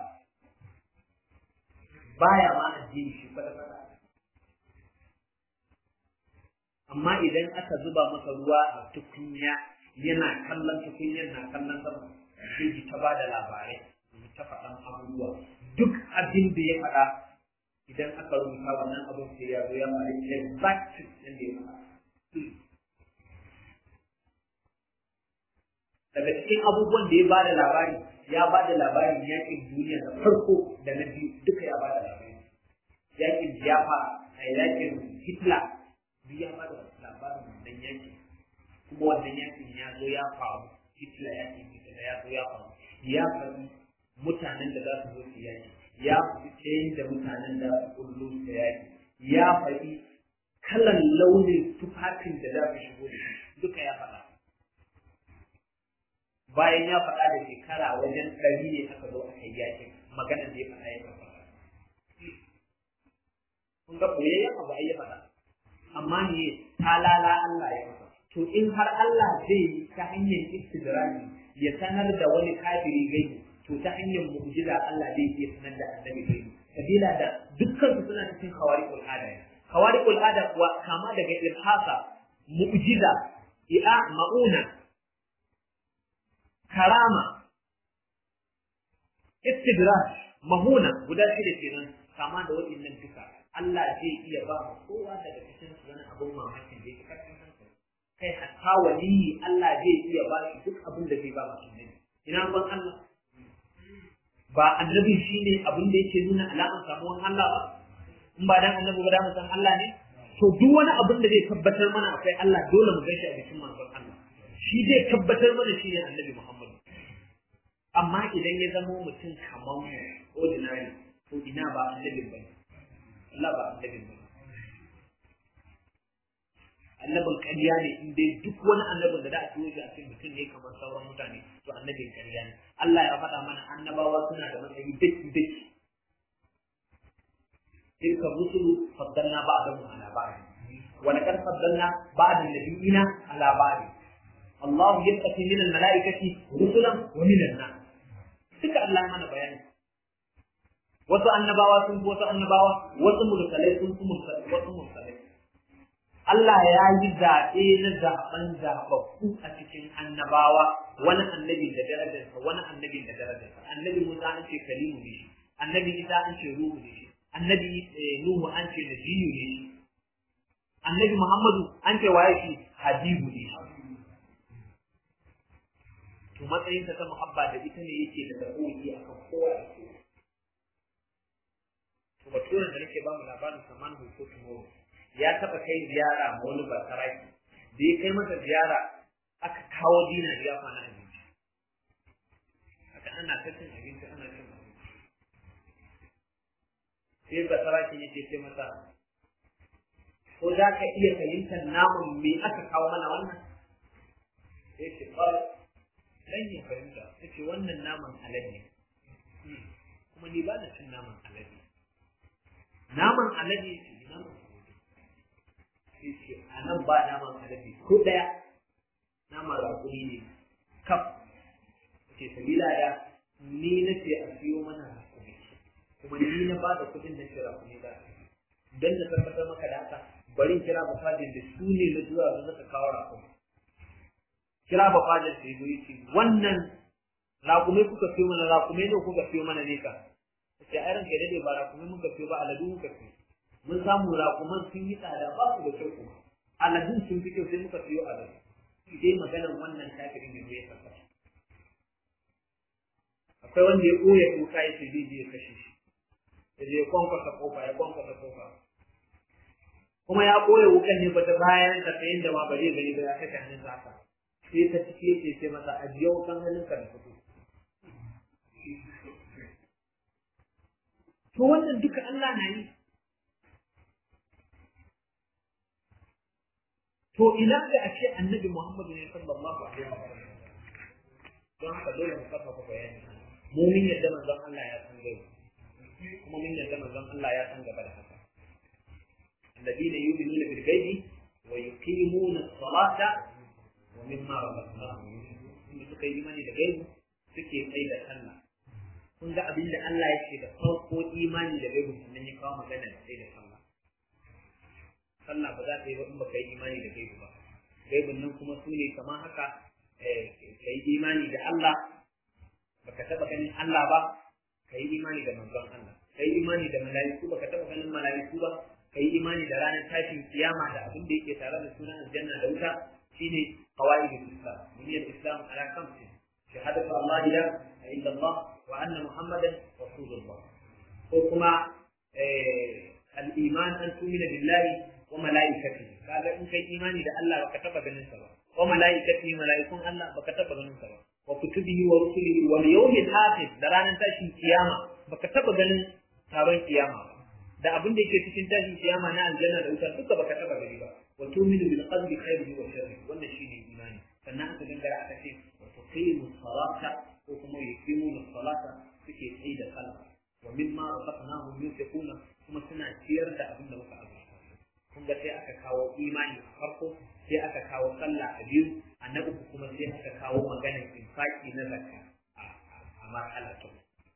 baya ma addini shi kwata kwata amma idan aka zuba masa ruwa a tukunya yana kallon tukunyar na kallon sama sai ta ba da labarai ta faɗan abubuwa duk abin da ya faɗa idan aka rubuta wannan abin sai ya zo ya faɗi exact yadda ya faɗa daga cikin abubuwan da ya ba da labari ya ba da labarin yakin duniya da farko da na biyu duka ya ba da labari yakin ya fara a yakin Hitler duk ya bada labarin wannan yakin kuma wannan yakin ya zo ya faru Hitler yakin Hitler ya zo ya faru ya faɗi mutanen da za su zo su yaki ya faɗi tsayin da mutanen da su kullu su yaki ya faɗi kalan launin tufafin da za su shigo da shi duka ya faɗa bayan ya faɗa da shekara wajen ɗari ne aka zo aka yi yakin magana da ya faɗa ya faɗa kun ga koyayyen abu ai ya faɗa amma ne talala Allah ya faɗa to in har Allah zai yi ta hanyar istidrani ya sanar da wani kafiri gaibi to ta hanyar mu'jiza Allah zai iya sanar da annabi gaibi sabila da dukkan su suna cikin khawariqul ada khawariqul ada kuwa kama daga irhasa mu'jiza i'a ma'una karama istidraj mahuna guda shida kenan kama da waɗannan duka Allah zai iya ba mu kowa daga cikin su wani abun mamakin da yake karfin hankali kai hatta waliyi Allah zai iya ba shi duk abin da zai ba mu annabi ina ban Allah ba annabi shine abin da yake nuna alaman samuwan Allah ba in ba dan annabi ba da mu san Allah ne to duk wani abin da zai tabbatar mana akwai Allah dole mu gaishe a cikin manzon Allah shi zai tabbatar mana shi ne annabi Muhammad amma idan ya zama mutum kamar mu ordinary to ina ba annabi ba Allah ba annabi ba annabin ƙarya ne in dai duk wani annabin da za a turo shi a cikin mutum ne kamar sauran mutane to annabin ƙarya ne Allah ya faɗa mana annabawa suna da matsayi daki daki تلك الرسل فضلنا بعضهم على بعض ولقد فضلنا بعض النبيين على بعض الله يتقي من الملائكة رسلا ومن الناس duka Allah mana bayani wasu annabawa sun fi wasu annabawa wasu mursalai sun fi wasu mursalai Allah ya yi zaɓe na zaɓen zaɓaɓɓu a cikin annabawa wani annabi da darajarsa wani annabi da darajarsa annabi Musa an ce kalimu ne shi annabi Isa an ce ruhu ne shi annabi Nuhu an ce nabiyu ne shi annabi Muhammadu an ce waye shi habibu ne shi to matsayinsa ta muhabba da ita ne yake da tsakoyi akan kowa da kowa to baturen da nake ba mu labarin saman ko tomorrow ya taba kai ziyara ma wani basaraki da ya kai masa ziyara aka kawo dina ya kwana abinci haka ana ta cin abinci ana cin abinci sai basaraki ya ce masa ko za ka iya fahimtar namun me aka kawo mana wannan sai ce dan ya fahimta ta ce wannan naman alade kuma ni ba na cin naman alade naman alade ce naman alade sai ce a nan ba naman alade ko daya naman rakuni ne kaf ce sabila da ni na ce a siyo mana rakuni kuma ni na ba da kuɗin na ce rakuni za a don na tabbatar maka da haka bari kira bukadin da su ne na zuwa da zaka kawo rakuni kira ba fadar sai zo yace wannan raƙumai kuka fiyo mana raƙumai ne kuka fiyo mana ne ka sai ai ranka dade ba raƙumai muka fiyo ba aladu muka fiyo mun samu raƙuman sun yi tsada ba su da kyau kuma aladun sun fi kyau sai muka fiyo aladu dai maganar wannan kafirin ne ya saka akwai wanda ya koya kuka ya ce zai je ya kashe shi ya je ya kwankwasa kofa ya kwankwasa kofa kuma ya koya wukan ne ba ta bayan da ta yin da ma ba zai gani ba ya kashe hannun haka sai ta ciki yake ce masa ajiye wukan hannunka da fito. To wannan duka Allah na yi. To ina da a ce annabi Muhammadu ne sallallahu alaihi wa sallam. Don haka dole mu kafa ku bayani. Mu mun yadda manzon Allah ya san gaibu. Kuma mun yadda manzon Allah ya san gaba da haka. الذين يؤمنون بالغيب ويقيمون الصلاة ومما رزقناهم ينفقون suka yi imani da gaibu suke kai da sallah kun ga abin da Allah ya ce da farko imani da gaibu sannan ya kawo magana da sai da sallah sallah ba za ta yi ba in ba ka yi imani da gaibu ba gaibun nan kuma su ne kamar haka ka yi imani da Allah baka taba ganin Allah ba ka yi imani da manzon Allah ka yi imani da mala'iku baka taba ganin mala'iku ba ka yi imani da ranar tashin kiyama da abin da yake tare da sunan aljanna da wuta shine qawaid al-islam buniyat al-islam ala khamsi shahadatu an la ilaha illa Allah wa anna muhammadan rasulullah ko kuma al-iman an tumina billahi wa malaikatihi kaga in kai imani da Allah baka taba ganin sa ba wa malaikatihi malaikun Allah baka taba ganin sa ba wa kutubihi wa rusulihi wal yawmil akhir da ranar tashin kiyama baka taba ganin taron kiyama ba da abin da yake cikin tashin kiyama na aljanna da wuta duka baka taba gani ba wa tu'minu bil qadri khairihi wa sharrihi wannan shine imani sannan aka gangara aka ce wa tuqimu salata ko kuma yuqimu salata suke tsayi da sallah wa mimma razaqnahum yunfiquna kuma suna ciyar da abin da muka azurta kun ga sai aka kawo imani a farko sai aka kawo sallah a biyu a na uku kuma sai aka kawo maganar infaki na zakka a marhala ta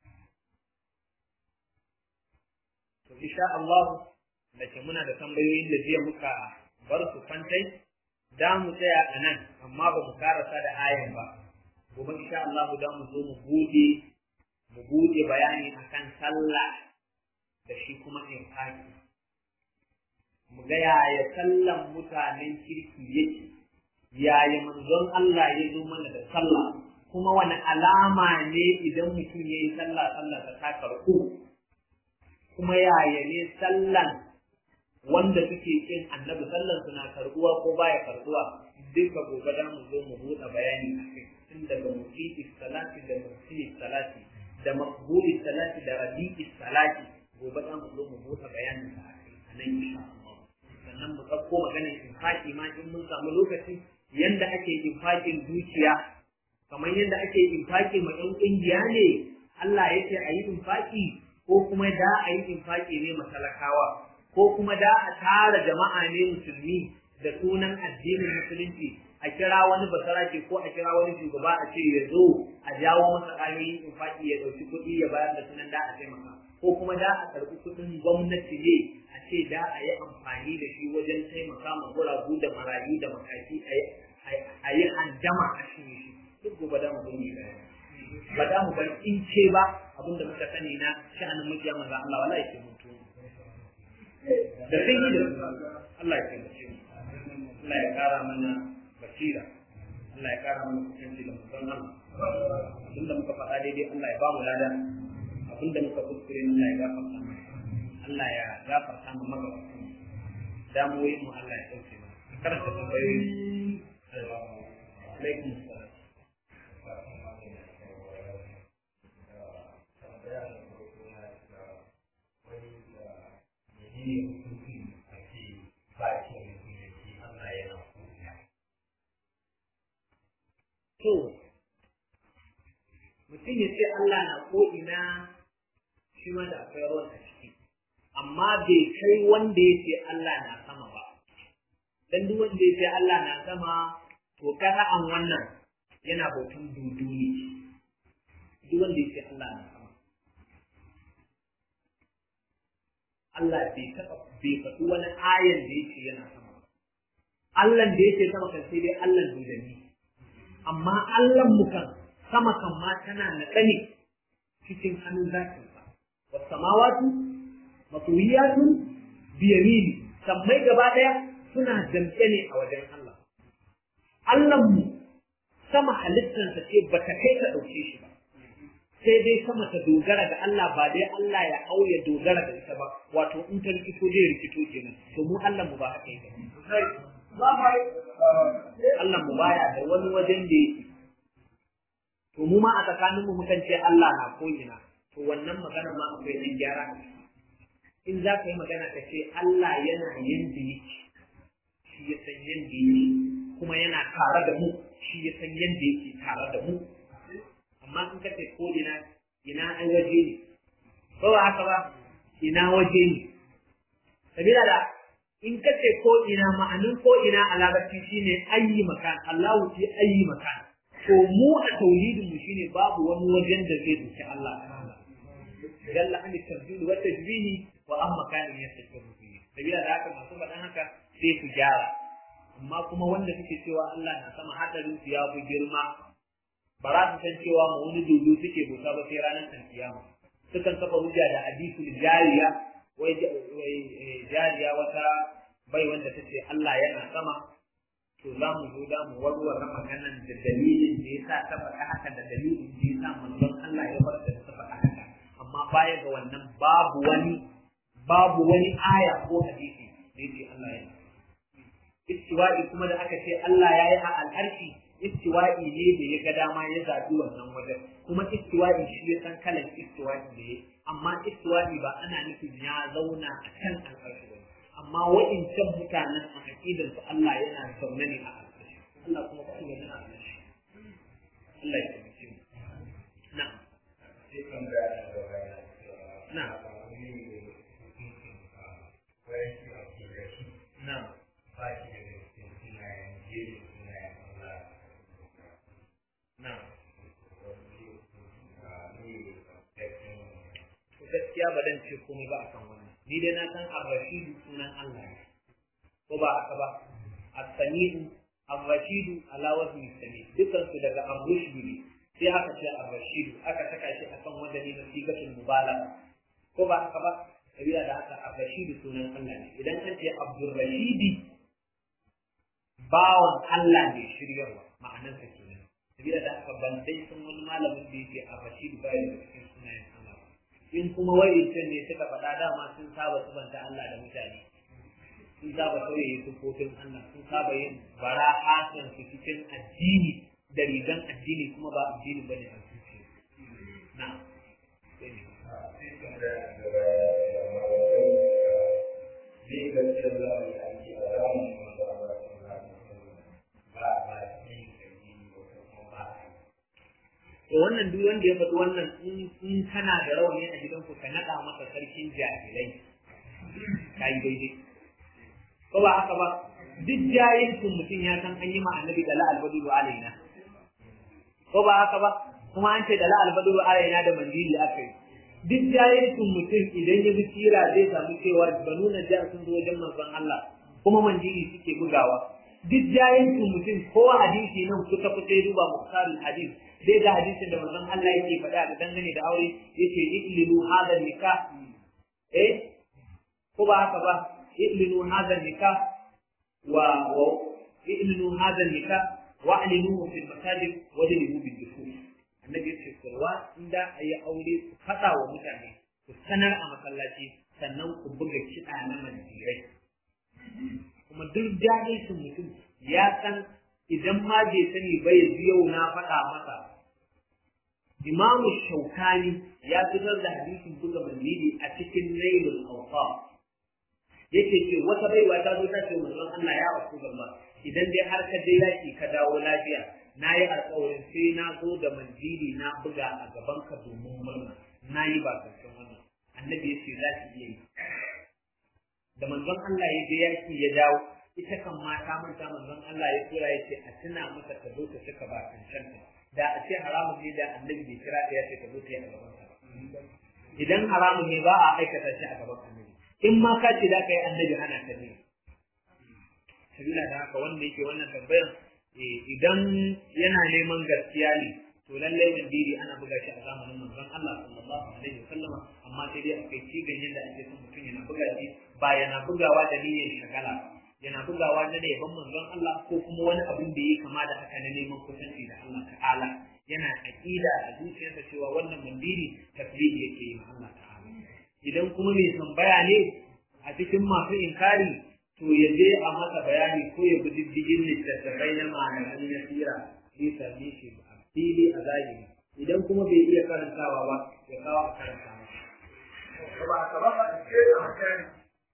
to insha Allah da ke muna da tambayoyin da jiya muka bar su kwantai da mu tsaya a nan amma ba mu karasa da ayan ba gobe insha Allah da mu zo mu bude mu bude bayani akan sallah da shi kuma infaki mu ga yaya sallan mutanen kirki yake yaya manzon Allah ya zo mana da sallah kuma wani alama ne idan mutum ya yi sallah sallah ta ta karɓu kuma yaya ne sallan wanda suke kin annabi sallan suna karɓuwa ko baya karɓuwa duka gobe da mu zo mu buɗe bayani a kai tun daga musi'i salati da musi'i salati da maqbuli salati da rabi'i salati gobe da mu zo mu buɗe bayanin sa a kai a nan insha Allah sannan mu ɗauko maganar infaki ma in mun samu lokaci yanda ake infakin dukiya kamar yadda ake infaki ma ɗan ƙungiya ne Allah ya ce a yi infaki ko kuma da a yi infaki ne matalakawa ko kuma da a tara jama'a ne musulmi da sunan addinin musulunci a kira wani basarake ko a kira wani shugaba a ce ya zo a jawo masa ƙayoyin infaki ya ɗauki kuɗi ya bayar da sunan da a taimaka ko kuma da a karɓi kuɗin gwamnati ne a ce da a yi amfani da shi wajen taimaka ma guragu da marayu da makaki a yi handama a shi shi duk gobe da mu gani ba da mu bar in ce ba abinda muka sani na sha'anin mukiya manzo Allah wallahi ke mutu da sai yi da Allah ya kai mu Allah ya kara mana basira Allah ya kara mana kusanci da mutum Allah abinda muka faɗa daidai Allah ya ba mu lada abinda muka kuskure Allah ya gafarta mana Allah ya gafarta mu magabatan damuwoyin mu Allah ya dauke mana karanta tambayoyi alaikum salam To, mutum ya ce Allah na ko'ina shi ma da akwai ruwan a ciki, amma bai kai wanda ya ce Allah na sama ba. Dan duk wanda ya ce Allah na sama, to an wannan yana bautan dudu ne. Duk wanda ya ce Allah na sama. Allah bai taɓa bai faɗi wani ayan da ya ce yana sama. Allah da ya ce sama kan sai dai Allah dudanni. Amma Allah mu kan sama kan ma tana naɗa ne cikin hannun zakin sa. Wasu samawatu matuwiyatun biyamini sammai gaba ɗaya suna damƙe ne a wajen Allah. Allah mu sama halittarsa ce ba ta kai ka ɗauke shi ba. sai dai sama ta dogara ga Allah ba dai Allah ya hau ya dogara da ita ba wato in ta rikito zai rikito kenan to mu Allah mu ba haka yake Allah mu baya da wani wajen da yake to mu ma a tsakanin mu mukan ce Allah na ko ina to wannan magana ma akwai dan gyara in za ka yi magana ka ce Allah yana yanda yake shi ya san yanda yake kuma yana tare da mu shi ya san yanda yake tare da mu amma in ka ce ko ina ina an waje ne ko ba haka ba ina waje ne sabila da in ka ce ko ina ma'anin ko ina a larabci shine ayi makan Allahu fi ayi makan to mu a tauhidin mu shine babu wani wajen da zai duki Allah jalla an tarjil wa tajbihi wa amma kan yastakiru fihi sabila da haka masu faɗan haka sai su gyara amma kuma wanda suke cewa Allah na sama hadarin su ya fi girma ba za su san cewa ma wani dodo suke bauta ba sai ranar alkiyama sukan kafa hujja da hadisul jariya wai jariya wata bai wanda ta ce Allah yana sama to za mu zo da mu warware maganan da dalilin da yasa ta faɗa haka da dalilin da yasa manzon Allah ya bar da ta faɗa haka amma baya ga wannan babu wani babu wani aya ko hadisi da yake Allah ya istiwa'i kuma da aka ce Allah ya yi a al'arshi istiwa'i ne da ya ga dama ya zaɓi wannan wajen kuma istiwa'i shi ya san kalan istiwa'i da ya amma istiwa'i ba ana nufin ya zauna a kan al'arshi ba amma wa'incan mutanen a aƙidar su Allah yana zaune ne a al'arshi Allah kuma ba shi a al'arshi Allah ya taimake mu na'am na'am na'am na'am gaskiya ba dan ce komai ba akan wannan ni dai na san ar-rashidu sunan Allah ne ko ba haka ba as-sami'u ar-rashidu ala wazni sami dukan su daga ar-rushdu ne sai aka ce ar-rashidu aka saka shi akan wanda ne na sigatul mubalagha ko ba haka ba sabila da haka ar-rashidu sunan Allah ne idan an ce abdur rashidi bawan Allah ne shiryarwa ma'anar sa kenan sabila da haka ban dai sun wani malamin da yake ar-rashidu ba da cikin sunayen Allah in kuma wa'incan ne suka faɗa dama sun saba subanta Allah da mutane sun saba sauye sufofin Allah sun saba yin bara'atan su cikin addini da rigan addini kuma ba addini bane a zuciya na to wannan duk wanda ya faɗi wannan in kana da rauni a gidanku ka naɗa masa sarkin jahilai ka yi daidai ko ba haka ba duk jahilcin mutum ya san an yi ma annabi da la'al baduru alaina ko ba haka ba kuma an ce da la'al baduru alaina da mandili aka yi duk jahilcin mutum idan ya bi tira zai samu cewa banu na jihar sun zo wajen manzon Allah kuma mandili suke bugawa duk jahilcin mutum ko hadisi nan kusa kusa ya duba muhtarul hadis zai ga hadisin da manzon Allah yake faɗa da dangane da aure yace iklilu hadha nikah eh ko ba haka ba iklilu hadha nikah wa wa iklilu hadha nikah wa alinuhu fil masajid wa dalilu bil dukhul annabi yace kurwa inda ayi aure ku faɗa wa mutane ku sanar a masallaci sannan ku buga kiɗa na mandirai kuma duk jahilcin mutum ya san idan ma bai sani ba ya yau na faɗa masa imamu shaukani ya fitar da hadisin buga mandili a cikin nailul awfa yake ce wata baiwa ta zo ta ce manzon Allah ya wasu gaba idan dai har ka je yaki ka dawo lafiya na yi alƙawarin sai na zo da mandili na buga a gaban ka domin murna na yi ba karshen wannan annabi ya ce za ki iya yi da manzon Allah ya je yaki ya dawo ita kan mata manta manzon Allah ya tura ya ce a tuna masa ta zo ta cika ba cancanta da a ce haramun ne da annabi bai kira ta ya ce ta zo ta yi a gaban sa idan haramun ne ba a aikata shi a gaban annabi in ma ka ce za ka yi annabi hana ta ne sabila da haka wanda yake wannan tambayan idan yana neman gaskiya ne to lallai mandiri ana buga shi a zamanin manzon Allah sallallahu alaihi wasallama amma sai dai akwai cigan yadda ake son mutum yana buga shi ba yana bugawa da niyyar shagala ba yana bugawa na yaban manzon Allah ko kuma wani abin da ya kama da haka na neman kusanci da Allah ta'ala yana aqida a zuciyarsa cewa wannan mandiri tasbihi yake yi ma Allah ta'ala idan kuma mai tambaya ne a cikin masu inkari to ya je a masa bayani ko ya bi diddigin littattafai na malaman nasira zai same shi a fili a zahiri idan kuma bai iya karantawa ba ya kawo a karanta masa. Ba a ba a cikin a makani.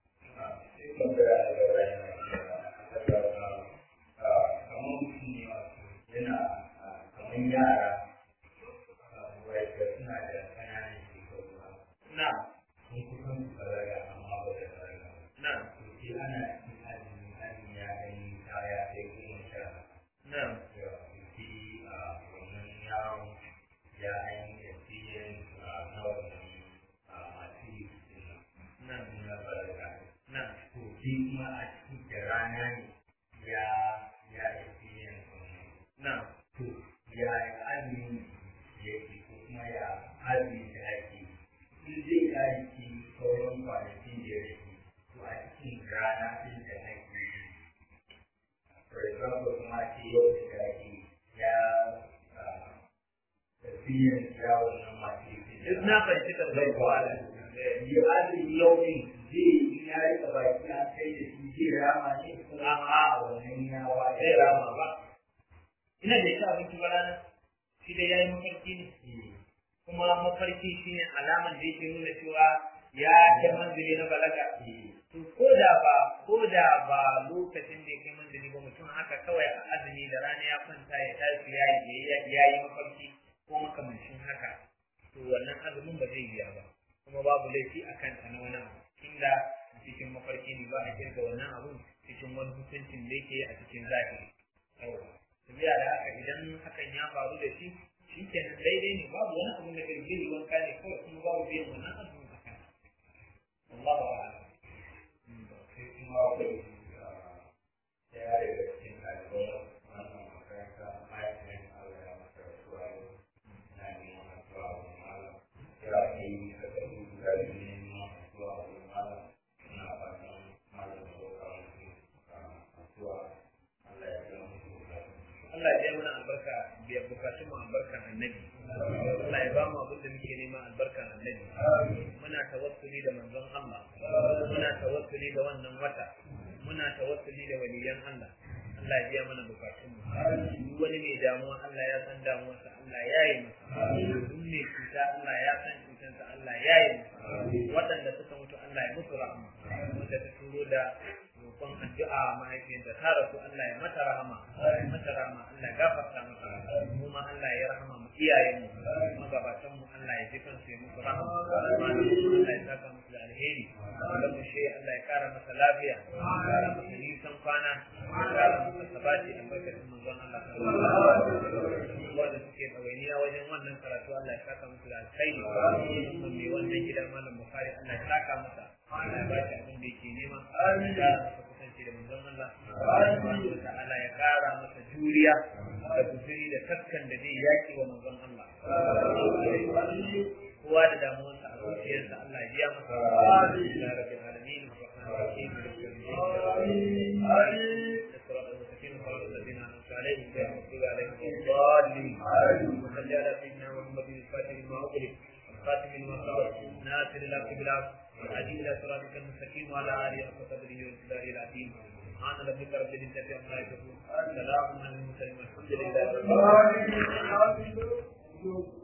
kamar yara wadda suna da ƙananan shekaru Na, sun kusan su balaga amma ba da balaga na, to sai ana cikin azumi azumi ya ɗan kaya sai goma sha na, da sai a wannan yaron ya an yi experience na wannan masu yi na, na balaga na, to sai kuma a cikin da rana ne ya ya experience wannan na. to ya azumi yake ko kuma ya azumi da ake in zai aiki sauran kwanakin da ya rage to a cikin rana ɗin da ake yi for example kuma ce yau da ake ya tafiyan ya wannan masu yi Duk na fahimci tambayar ko ala. yi azumi yau ne zai yi ya yi a baki an kai da shi zai rama ne ko A'a. wannan ya wa zai rama ba ina da shi abinci ba ranar shi da yayi mafarki ne kuma mafarki shine alaman da yake nuna cewa ya kai manzili na balaga to ko da ba ko da ba lokacin da ya kai manzili ba mutum haka kawai a azumi da rana ya kwanta ya tashi ya yi ya yi mafarki ko makamancin haka to wannan azumin ba zai biya ba kuma babu laifi a kanta na wani abu inda a cikin mafarki ne ba a kirga wannan abun cikin wani hukuncin da yake a cikin zahiri yawa tafiya da haka idan hakan ya faru da shi shi kenan daidai ne babu wani abun da kai zai wanka ne kawai kuma babu biyan wannan azumin a kan Allahu a'lam sai kuma akwai ɗaya daga cikin ɗaliban wannan makaranta mahaifin Allah ya masa rasuwa yau na neman rasuwa a wurin malam ya kai kasa guda biyu ne neman rasuwa a wurin malam ina fatan malam ya roƙa musu rasuwa Allah ya biya musu bukatun Allah ya mana albarka biya bukatun mu albarkan annabi Allah ya ba mu abin da muke nema albarkan annabi muna tawassuli da manzon Allah muna tawassuli da wannan wata muna tawassuli da waliyan Allah Allah ya biya mana bukatun mu duk wani mai damuwa Allah ya san damuwarsa Allah ya yi masa duk mai cuta Allah ya san cutansa Allah ya yi masa waɗanda suka mutu Allah ya musu rahama wanda ta turo da roƙon addu'a mahaifiyarta ta rasu Allah ya mata rahama ya mata rahama Allah ya gafarta mata mu ma Allah ya rahama mu iyayen mu magabatan mu Allah ya ji kansu ya musu rahama malamin mu Allah ya saka musu da alheri Allah mu shi Allah ya kara masa lafiya ya kara masa nisan kwana ya kara masa sabati albarkacin manzon Allah sallallahu alaihi wasallam wanda suke ɗawainiya wajen wannan karatu Allah ya saka musu da alkhairi musamman mai wannan gida malam Bukhari Allah ya saka masa Allah ya ba shi abin da yake nema ya kara masa kusanci da manzon Allah subhanahu wa ta'ala ya kara masa juriya da guzuri da taskan da zai yaki wa manzon Allah kowa da damuwarsa a zuciyarsa Allah ya biya masa ya rabbil alamin الرحيم الصراط المستقيم صراط الذين انعمت عليهم غير المغضوب عليهم ولا الضالين وصل على سيدنا محمد الفاتح لما اغلق الخاتم لما سبق ناصر الحق بالحق والهدي الى صراطك المستقيم وعلى اله حق قدره وامتداره العظيم سبحان ربك رب العزه عما يصفون سلام على المرسلين والحمد لله رب العالمين